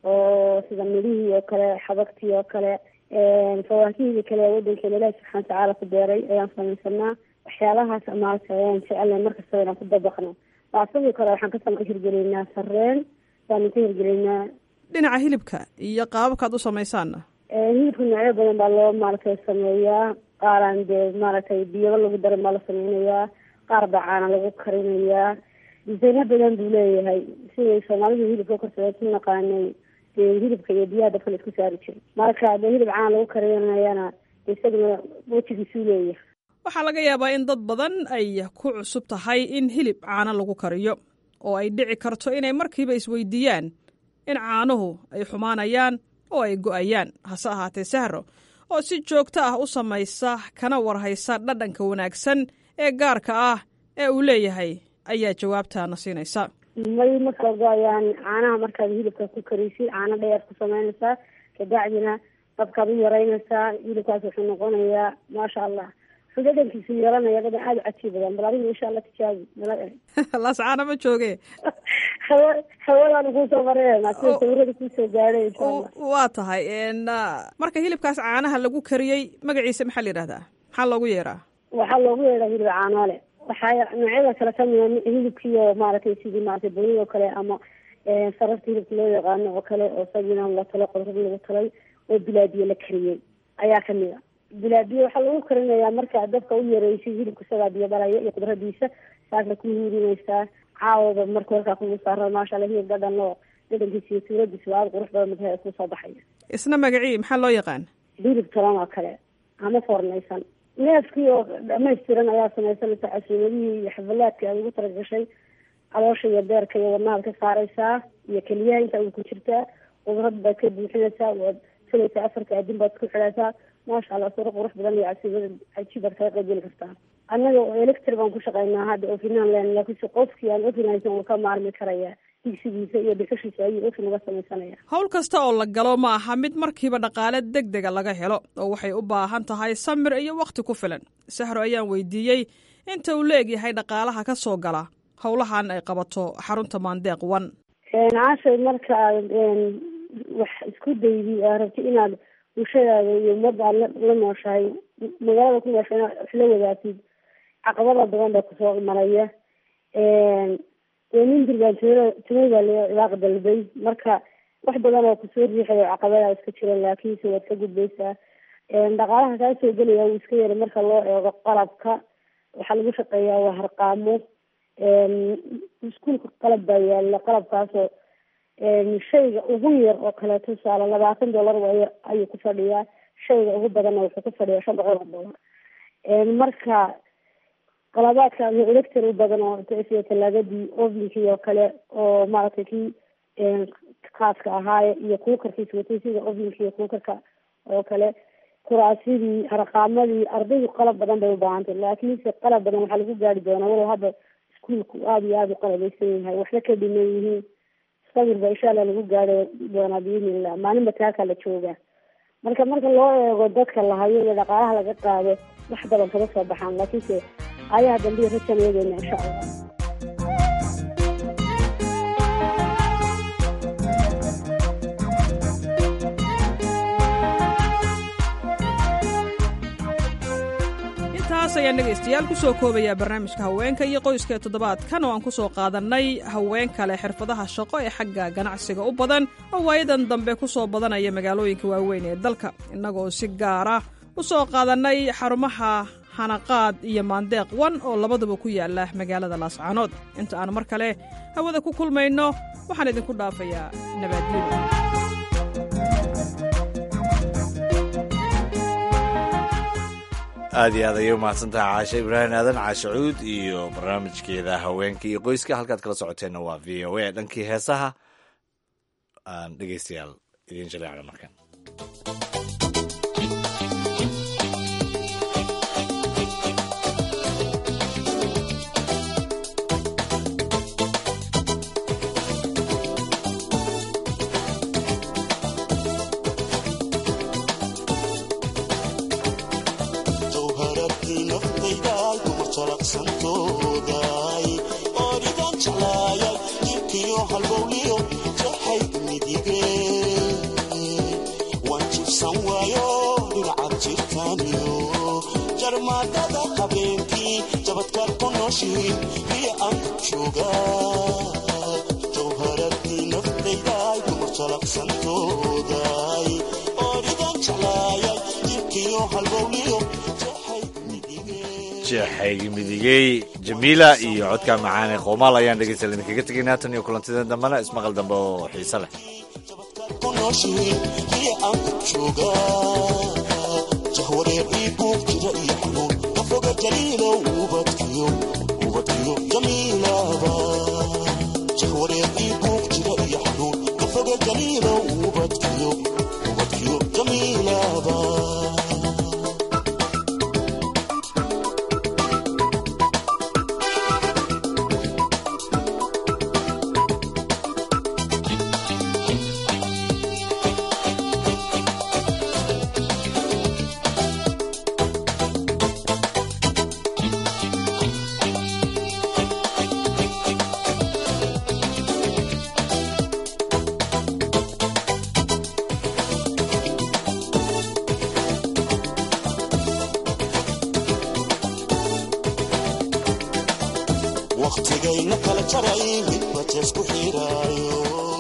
Speaker 21: oo sida midhihii oo kale xabagtii oo kale fawaakihii kale wadankeena ilaahi subxana watacaala ku beeray ayaan samaysanaa waxyaalahaas maaragtay ayaan jecelnay markastaba inaan ku dabaqno baasadii kale waxaan ka hirgelinaa sareen baanu ka hirgelinaa
Speaker 7: dhinaca hilibka iyo qaababkaad u samaysaanna
Speaker 21: hilibka noocyo badan baa loo maaragtay sameeyaa qaaraan dee maaragtay biyaba lagu daran baa la sameynayaa qaar baa caana lagu karinayaa disayno badan buu leeyahay siday soomaalidu hilibka korsaday ku naqaanay dee hilibka iyo biyaha dabka la isku saari jiray marka dee hilib caana lagu karinayana isaguna wejigiisuu leeyahay
Speaker 7: waxaa laga yaabaa in dad badan ay ku cusub tahay in hilib caano lagu kariyo oo ay dhici karto inay markiiba isweydiiyaan in caanuhu ay xumaanayaan oo ay go'ayaan hase ahaatee sahro oo si joogto ah u samaysa kana warhaysa dhadhanka wanaagsan ee gaarka ah ee uu leeyahay ayaa jawaabtaana siinaysa
Speaker 21: may ma kala go-ayaan caanaha markaad hilibka ku karaysid caano dheer ku samaynaysaa kabacdina dabkaad u yaraynaysaa hilibkaas wuxuu noqonayaa maasha allah wuxuu dhadhankiisu yeelanaya dhadhan aada u cajiib badan bal adiga insha allah tijaabi nala e
Speaker 7: lascaana ma jooge
Speaker 21: hawa hawadaan kuusoo mareen sida sawirada kuusoo gaadhay insha allah
Speaker 7: waa tahay marka hilibkaas caanaha lagu kariyey magaciisa maxaa la yidhahdaa maxaa loogu yeeraa
Speaker 21: waxaa loogu yeedhaa hilib caanoole waxaa noocyada kale kamida hilibkiio maaragtay sidii maaragtay bonid oo kale ama sararta hilibka loo yaqaano oo kale oo sagina la talay qodrad lagu talay oo bilaabiye la kariyey ayaa kamid a bilaabiye waxaa lagu karinayaa markaa dabka u yareysid hilibka isagaa biyo dhalaya iyo qudradiisa saasna ku hiirinaysaa caawaba marka warkaa kugu saara maasha alla hilib dhadhan oo dhadhankiisa iyo suuradiisa aada qurux badan madaha kusoo baxaya
Speaker 7: isna magacii maxaa loo yaqaan
Speaker 21: hilib talan oo kale ama foornaysan neefkii oo dhamaystiran ayaa samaysanaysa casuumadihii iyo xafalaadkii aad ugu talagashay caloosha iyo beerka iyo wadnahaad ka saaraysaa iyo keliyaha inta uu ku jirtaa qudrad baad ka buuxinaysaa waad filaysaa afarka adin baad ku xidhaysaa maasha allah suro qurux badan iyo casuumada cajiib baad kaga qaybgeli kartaa annaga electri baan ku shaqaynaa hadda ofinaan len laakiinse qofkii aan ofin haysan uu ka maarmi karaya digsigiisa iyo dhuxushiisa ayuu ofin uga samaysanaya
Speaker 7: howl kasta oo la galo ma aha mid markiiba dhaqaale deg dega laga helo oo waxay u baahan tahay samir iyo wakhti ku filan sahro ayaan weydiiyey inta uu leegyahay dhaqaalaha ka soo gala howlahan ay qabato xarunta maandeeq one
Speaker 21: caashay marka aad wax isku daydi aa rabti inaad bulshadaada iyo ummadda aad la nooshahay magaalada ku noosha inaad wax la wadaagtid caqabada badan baa kusoo maraya nin dirbaan tumada ilaaq dalbay marka wax badan oo kusoo riixayo caqabada iska jira laakiinse waad ka gudbaysaa dhaqaalaha kaa soo gelaya wuu iska yara marka loo eego qalabka waxaa lagu shaqeeyaa waa harqaamo iskuolka qalab baa yaala qalabkaasoo shayga ugu yar oo kale tusaale labaatan dollar way ayuu ku fadhiyaa shayga ugu badanna wuxuu ku fadhiyaa shan boqol oo dollar marka qalabaadka elector u badan oo sida talaagadii ovinkii oo kale oo maaragtay kii khaaska ahaaye iyo kuukarkiis watay sida ovinkii iyo kuukarka oo kale kuraasidii harqaamadii ardaydu qalab badan bay ubaahantay laakiinse qalab badan waxaa lagu gaari doonaa walow hadda iskuolku aada iyo aada u qalabeysan yahay waxna ka dhiman yihiin sabir ba insha allah lagu gaari doonaa biidnillah maalinba taakaa la joogaa marka marka loo eego dadka la hayo iyo dhaqaalaha laga qaado wax badan kama soo baxaan laakiinse ayaha dambiya rajan eegeena insha allah
Speaker 7: intaas ayaan dhegaystayaal ku soo koobayaa barnaamijka haweenka iyo qoyska ee toddobaadkan oo aan ku soo qaadannay haween kale xirfadaha shaqo ee xagga ganacsiga u badan oo waayadan dambe ku soo badanaya magaalooyinka waaweyn ee dalka innagoo si gaara u soo qaadannay xarumaha hanaqaad iyo maandeeq wan oo labaduba ku yaala magaalada laascaanood inta aan mar kale hawada ku kulmayno waxaan idinku dhaafayaa nabaaddiin
Speaker 2: aad iyo aad ayay umahadsantahay caashe ibraahim aadan caashe cuud iyo barnaamijkeeda haweenka iyo qoyska halkaad kala socoteenna waa v o a dhankii heesaha aan dhegeystayaal idiin jaleecna markan jeexaygi midigey jamiila iyo codka macaane qoomaal ayaan dhegeystayaal idinkaga tegaynaa tan iyo kulantideen dambena ismaqal dambe oo xiise leh
Speaker 3: wakhtigayna kala jaray midba jees ku xiraayo